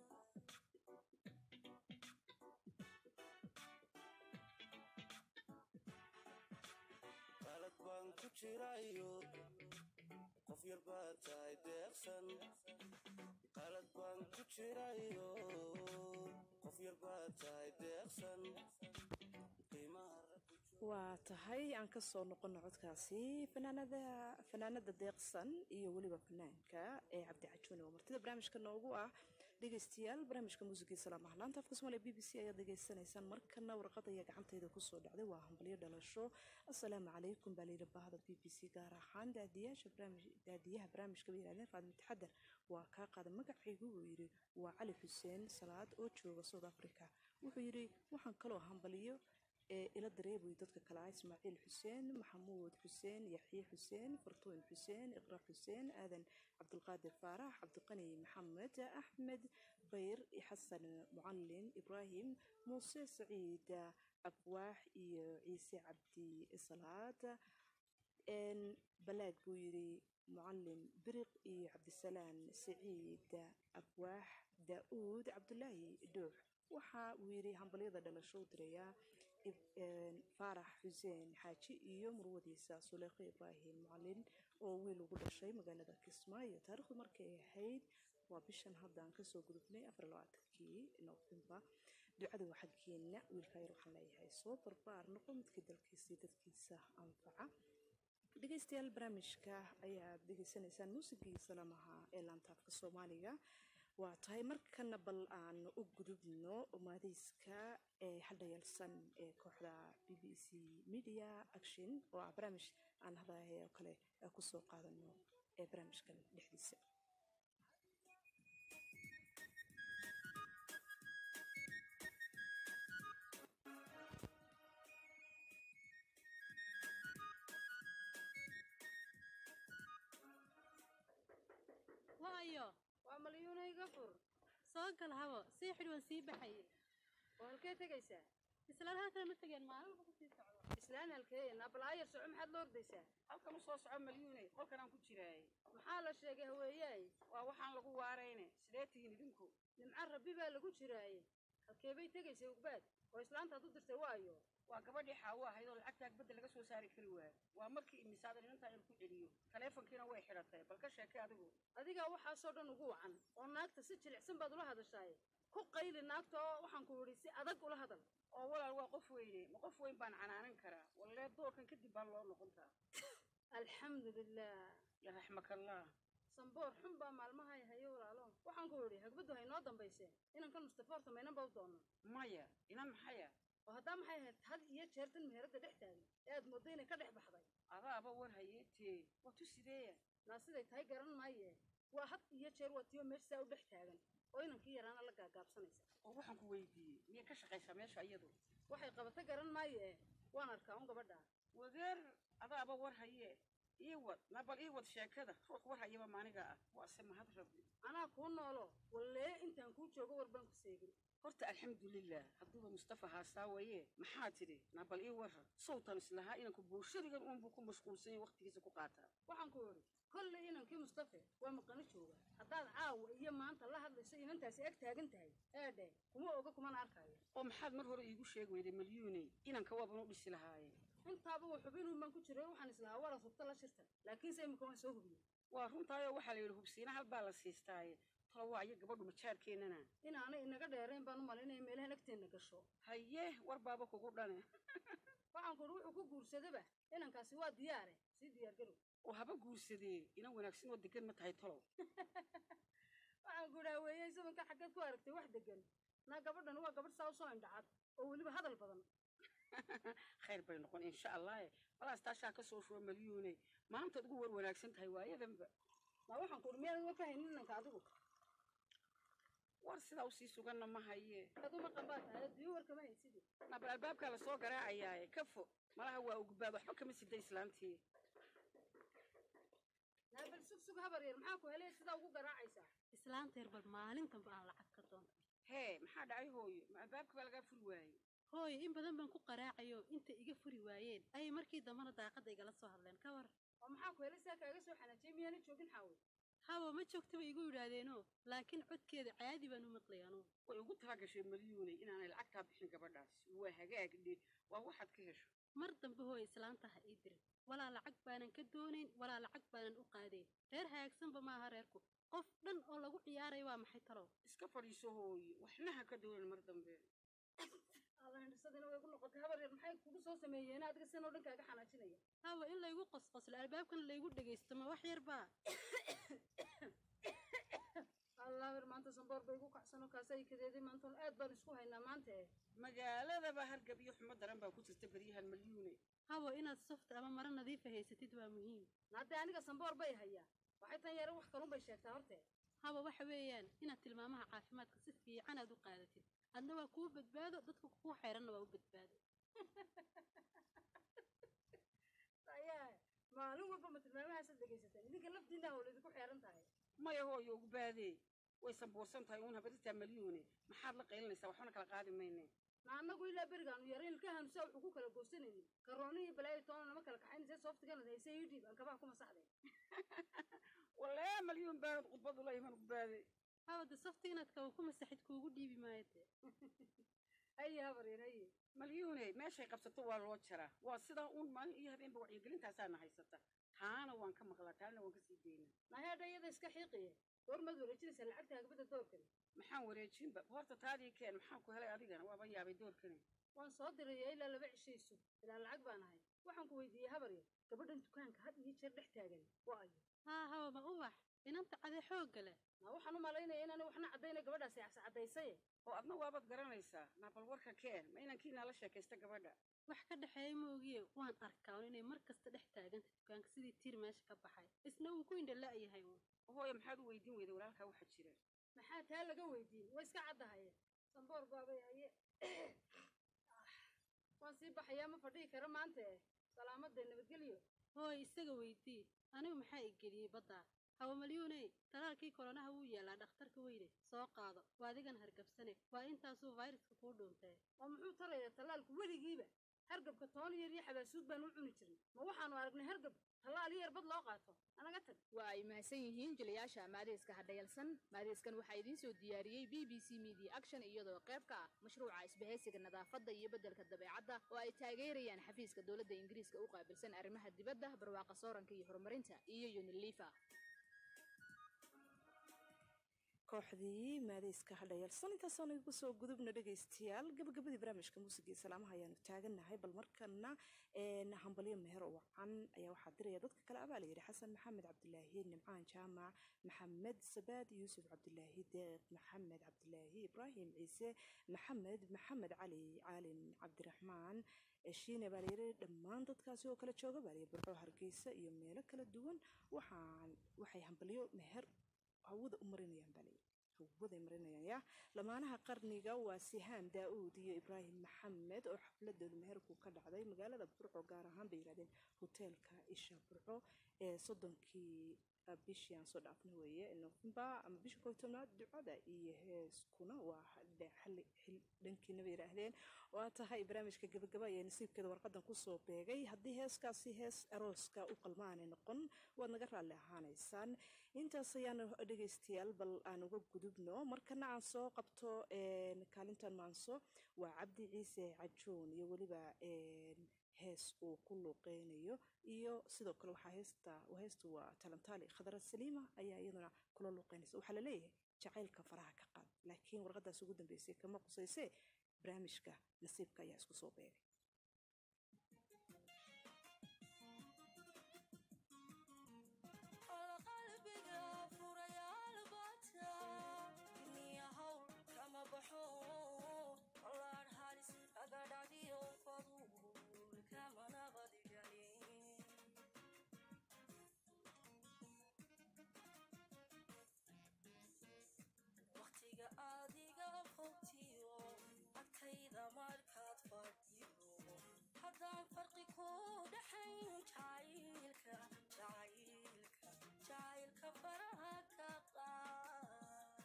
N: qalad baan ku jirayo qof yar baad tahay deeqsan qalad baan ku jirayo qof yar baad tahay deeqsan qiimaha raggu
L: waa tahay aan ka soo noqono codkaasi fanaanada fanaanada deeqsan iyo weliba fanaanka ee cabdi cajuune oo martida barnaamijka noogu ah dhegeystayaal barnaamijka muusigii salaam ah laanta afka soomaaliya b b c ayaad dhegeysanaysaan markana warqad ayaa gacantayda kusoo dhacday waa hambalyo dhalasho assalaamu calaykum baa layidhi baahda b b c gaar ahaan daadiyaasha barnaamij daadiyaha barnaamijka bay yidhahdeen faadmi taxadar waa kaa qaada magacaygu buu yidhi waa cali xuseen salaad oo jooga south africa wuxuu yidhi waxaan kaloo hambaliyo ee ila dareebuy dadka kale ah ismaaciil xuseen maxamuud xuseen yaxye xuseen fartuun xuseen iqra xuseen aadan cabdulqaadir faarax cabdiqani maxamed axmed bayr xasan mucalin ibraahim muuse saciid abwaax iyo ciise cabdi salaad een balaag buu yidhi mucalin biriq iyo cabdisalaan saciid abwaax daa'uud cabdulaahi dhuux waxa uu yidhi hambalyada dhalasho u dirayaa faarax xuseen xaaji iyo murwadiisa suleekho ibraahim mucalin oo wiil ugu dhashay magaalada kismaayo taarikhdu markay ahayd waa bishan hadda aan kasoo gudubnay afarlabaatankii noofembar ducada waa xaggeena wiilka yar waxaan leeyahay soo barbaar noqo midkii dalkiisii dadkiisa anfaca dhegeystayaal barnaamijka ayaad dhegeysanaysaan muusigii salaamaha ee laantaafka soomaaliga waa tahay markana bal aan u gudubno maadeyska ee hadhayalsan ee kooxda b b c media action oo ah barnaamij aan hadahe oo kale kusoo qaadano ee barnaamijkan dhexdiisa
P: waayo waa malyuunayga fur soo gal habo sii xidh waan sii baxay oo halkee tegaysaa islaan halkale ma tegeen maalin ku sii socdo islaan halkee nabalaayar soco maxaad la ordaysaa halkan u soo soco malyuunay qolkan aan ku jiraayay maxaa la sheegay haweeyaay waa waxaan lagu waarayne sidee tihiin idinku nimco rabbi baa lagu jiraaye
Q: halkee bay tegaysay ugbaad oo islaantaad u dirtay waayo
R: waa gabadhii xaawo ahayd oo lacagtaa badda laga soo saari kari waaya waa markii imisaada inantaa in ku celiyo taleefonkiina way xidhatay bal ka sheekay adigu
Q: adigaa waxaasoo dhan ugu wacan oo naagta si jilicsan baad ula hadashaay ku qayli naagta oo waxaan ku idhi si adag ula hadal
R: oo walaal waa qof weyne ma qof weyn baan canaanan karaa wallee doorkan kadib baan loo noqon karaa
Q: alxamdulilah
R: yaraxmakallah
Q: samboor xun baa maalmahay haye walaalo waxaan ku idhi hagbaddu haynoo dambaysee inankan mustafoorta maynan ba u doonno
R: maya inan maxaya
Q: oo haddaa maxay ahayd had iyo jeer tan meheradda dhex taagan ee aad mooddo inay ka dhex baxday
R: adaaba war hayeetee waa tu sideeya
Q: naa siday tahay garan maaye waa had iyo jeer waa tiyo meesha saa u dhex taagan oo inankii yaraana la gaagaabsanaysa
R: oo waxaan ku weydiiyey miyay ka shaqaysaa meesha iyadu
Q: waxay qabata garan maaye waan arkaa un gabadha
R: wadeer adaaba war haye ii wad na bal ii wad sheekada ruux war hayaba maaniga ah waase mahad rabbi
Q: anaa kuu noolo wallee intaan kuu joogo war baan ku seegin
R: horta alxamdulilah hadduuba mustafa haastaa waye maxaa tidhi na bal ii warra sawtan islahaa inanku bulshadigan uunbuu ku mashquulsan yahay waqtigiisa ku qaataa
Q: waxaan ku idhi kolley inankii mustafe waa maqano jooga haddaad caawa iyo maanta la hadlayso inantaasi ag taagan tahay eedhe kuma oga kumana arkaayo
R: oo maxaad mar hore iigu sheegi weyday malyuuney inanka waaban u dhisi lahaayeen
Q: intaaba uu xubinuun baan ku jiray waxaan islahaa waras hubta la shirta laakiinse imika waan soo hubiyey
R: waa runtaayoo waxaa la yidhi hubsiina hal baa la siistaaye tolo waayo gabadhu majaarkeennana
Q: inaanay inaga dheerayn baan u malaynaya meelahan agteenna gasho
R: haye war baaba kugu dhane
Q: waxaan ku idhi wuxuu ku guursadaba inankaasi waa diyaare sii diyaar garow
R: oo haba guursadee inan wanaagsan oo degan ma tahay tolow
Q: waxaan ku idhaa weeye isabanka xaggeed ku aragtay wax degan naa gabadhan waa gabadh saa u soo indhacad oo weliba hadal badan
R: khayr bay noqon insha allahe walaas taashaa ka soo shuba malyuuney maantaad ugu war wanaagsan tahay waayadanba
Q: ma waxaan ku idhi miyaad uga fahaynin inanka adigu
R: war sidaa usii suganna ma haye
Q: aduma qambaa tahay adduunyo war kama haysidi
R: nabal albaabkaa lasoo garaacayaaye ka fo malaha waa ugbaad waxba kama sida islaantii
Q: naabal sug sug habar yar maxaa ku helay sidaa ugu garaacaysaa
P: islaanteer bal maalintanba aan lacag ka doonta
R: hee maxaa dhacay hooyo ma albaabka baa lagaa furi waayey
P: hooyo in badan baan ku qaraacayo intay iga furi waayeen ayay markii dambana daaqadda igala soo hadleen ka war
Q: oo maxaa ku helay sidaa kaaga soo xanaajiyey miyaana joogin xaawi
P: hawo ma joogta bay igu yidhaahdeenoo laakiin codkeeda caadi baan u maqlay anugu
R: way ugu talagashay malyuuney inaanay lacagtaa bixin gabadhaas waa hagaag dhe waa waxaad ka hesho
P: mar dambe hooy islaanta ha ii dirin walaa lacag baanan ka doonayn walaa lacag baanan u qaadayn reer hagaagsanba maaha reerku qof dhan oo lagu ciyaaraya waa maxay talow
R: iska fadhiiso hooye waxna ha ka doonan mar dambe
Q: aadahindhisadina way ku noqotay habar yar maxay kugu soo sameeyeen adiga sidan oo dhan kaaga xanaajinaya
P: hawa in laygu qosqoslo albaabkana laygu dhegaysto ma wax yar baa
Q: allaawir maanta samboor bay igu kacsanoo kaasay kadeeday maantoon aad baan isku haynaa maanta eh
R: magaaladaba hargab iyo xumo daran baa ku jirta beryahan malyuune
P: hawo inaad softa ama maro nadiifa haysatid waa muhiim
Q: naadee aniga samboor bay hayaa waxay tan yare wax kalun bay sheegtaa hortee
P: hawa waxa weeyaan inaad tilmaamaha caafimaadka si fiican aad u qaadatid adna waa kuu badbaado dadka kugu xeeranna waa u badbaado
Q: ayaa maalin walba ma tilmaamahaasad dhegaysataan idinka laftiinna hawla idinku xeeran tahay
R: maya hooyo ugu baadee way sambuursan tahay uun habaritaa malyuune maxaad la qaylinaysaa waxbana kala qaadi mayne
Q: na annagu ilaa berigaanu yarayn ilkahaanu saa wuxuu ku kala goosanaynin karooni iyo balaayo toona nama kala kaxaynaysa sooftiganad hayse ii dhiib aan kabaha ku masaxday
R: walee malyuun baanad khudbadu la iman ugu baadee
P: hawada softa inaad kawa ku masaxid kuugu dhiibi maayo dee
Q: haye habar yar haye
R: malyuune meeshay qabsato waa loo jaraa waa sidaa uun maalin iyo habeenba wacyigelintaasaana haysata taana waan ka maqlaa taana waan kasii daynaa
Q: naheedha iyada iska xiiqiye goormaad wareejinaysaa lacagta hagbada doorkani
R: maxaan wareejinba horta taadii keen maxaan ku helay adigana waaba yaabay doorkani
Q: waan soo diraya ilaa laba cishayso ilaa lacag baan ahay waxaan ku weydiiyey habar yar gabadhan dukaanka had iyo jeer dhex taagan waa ayo
P: haa hawa ma ubax inanta cadee xoogga leh
Q: na waxaan u malaynaya inaanay waxna caddayna gabadhaasi cascadaysaye
R: oo adna waabaad garanaysaa naabal warka keen ma inankiinaa la sheekaysta gabadha
P: wax ka dhexeeya moogiye waan arkaa un inay mar kasta dhex taaganta dukaanka sidii tiir meesha ka baxay isna uu ku indha la'yahay uun
R: hooyo maxaad u weydiin weyday walaalkaa waxa jira
Q: maxaa taa laga weydiin way iska caddahaye samboor baabay haye waan sii baxayaa ma fadhihi kara maanta eh salaamadee nabadgelyo
P: hooy isaga weydii anigu maxaa i geliyey baddaa hawa malyuuney talaalkii koronaha wuu yaalaa dhakhtarka weyne soo qaado waa adigan hargabsane waa intaasuu fayraska kuu dhuuntee
Q: oo muxuu taraya tallaalku weligiiba
P: hargabka toon yar iyo xabaasuud baan u cuni jirin ma waxaanu aragnay hargab tallaal yar bad loo qaato anaga tag
S: waa ay mahadsan yihiin jilayaasha maadeyska hadhayalsan maadeyskan waxaa idiin soo diyaariyey b b c media action iyadoo qayb ka ah mashruuca isbahaysiga nadaafadda iyo beddelka dabeecadda oo ay taageerayaan xafiiska dowladda ingiriiska u qaabilsan arrimaha dibadda barwaaqa sooranka iyo horumarinta iyo unilifa
L: kooxdii maadeyska hadhayalsan intaasaan igu soo gudubna dhegaystayaal gabagabadii barnaamijka muusigii salaamaha ayaanu taagannahay bal markana hambalyo meher wacan ayaa waxaa diraya dadka kale abaa layidhi xasan maxamed cabdilaahi nimcaan jaamac maxamed sabaad yuusuf cabdilaahi deeq maxamed cabdilaahi ibraahim ciise maxamed maxamed cali caalin cabdiraxmaan shiine baa layidhi dhammaan dadkaasi oo kala jooga baa layidhi burco hargeysa iyo meelo kala duwan waxaan waxay hambalyo meher hawada u marinayaan baa layidhi hawaday marinayaan yaa lamaanaha qarniga waa sihaan daa'uud iyo ibraahim maxamed oo xafladooda meherku ka dhacday magaalada burco gaar ahaan bay yidhahdeen hoteelka isha burco ee soddonkii bishii aan soo dhaafna weeye november ama bisha koo tobnaad ducada iyo heeskuna waa dhankiina bay yidhaahdeen waa tahay barnaamijka gabagaba ayaa nasiibkeeda warqadan kusoo beegay haddii heeskaasi hees arooska u qalmaanay noqon waad naga raalli ahaanaysaan intaas ayaanu dhegaystayaal bal aan uga gudubno markana aan soo qabto kaalintan maanso waa cabdi ciise cajoon iyo weliba hees uu ku luuqeynayo iyo sidoo kale waxaa heesta heestu waa talantaali khadara saliima ayaa iyaduna kula luuqeynaysa waxaa laleeyahay jacaylka faraha ka qaad laakiin warqadaas ugu dambeysay kama qusaysee barnaamijka nasiibka ayaa isku soo beegay
O: haddaan farqi ku dhaxayn jacaylka jacaylka jacaylka faraha ka qaad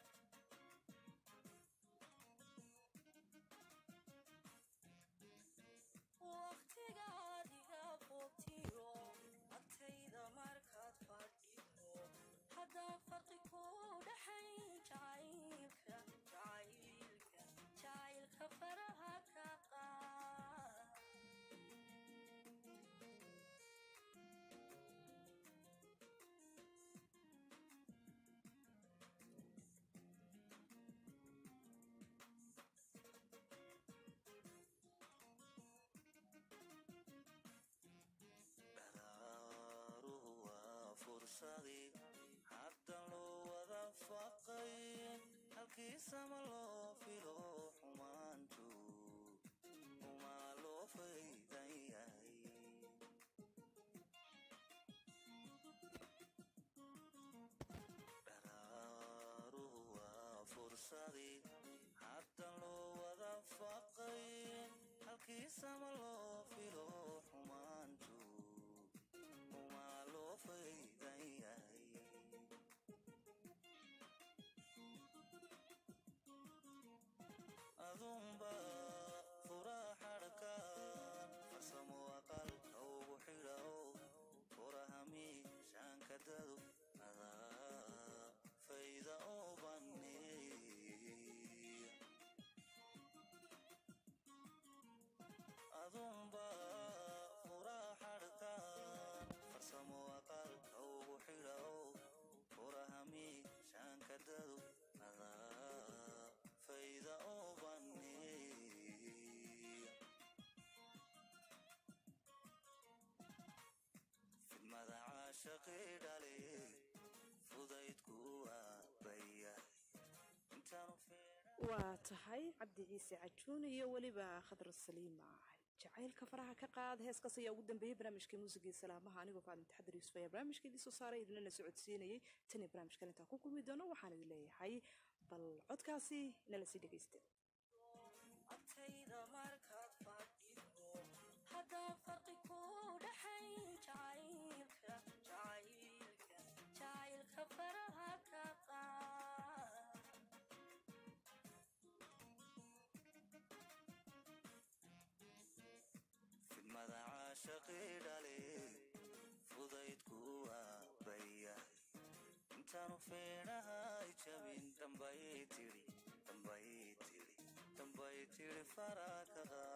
O: waqtiga adiga fogtiyo agtayda markaad fadhido haddaan farqi ku dhaxayn jacaylka jacaylka jacaylka faraha ka qaad
N: dhadaaruhu waa fursadii haddan loo wada faqay halkiisama loo filo xumaantu umaa loo faydan yahay dhadaaruhu waa fursadii haddan loo wada faqay halkiisama loo filo xumaantu umaa loo faydan yahay adunba furaa xadhkaan farsamo aqal ugu xidhao furaha miishaanka dadu adaa fayda oo baneeya adunba furaa xadhkaan farsamo aqal ugu xidhao furaha miishaanka dadu adaa fayda oo baneeya fidmada caashaqii dhale fudaydku waa bayahay intaanu
L: waa tahay cabdi ciise cajuun iyo weliba khadra saliima jacaylka faraha ka qaad heeskaas ayaa ugu dambeeyey barnaamijkii muusigii salaamaha anigoo faadin taxadar yuusuf ayaa barnaamijka idin soo saaray idinlana socodsiinayay tan iyo barnaamijkan intaan ku kulmi doono waxaan idin leeyahay bal codkaasi nala sii dhegaysta
O: agtayda markaad fadhido haddaan farqi ku dhaxayn jacaylka jacaylka jacaylka faraha ka qaad
N: feedhahay jabin dambay tidhi dambay tidhi dambay tidhi fara ka qaad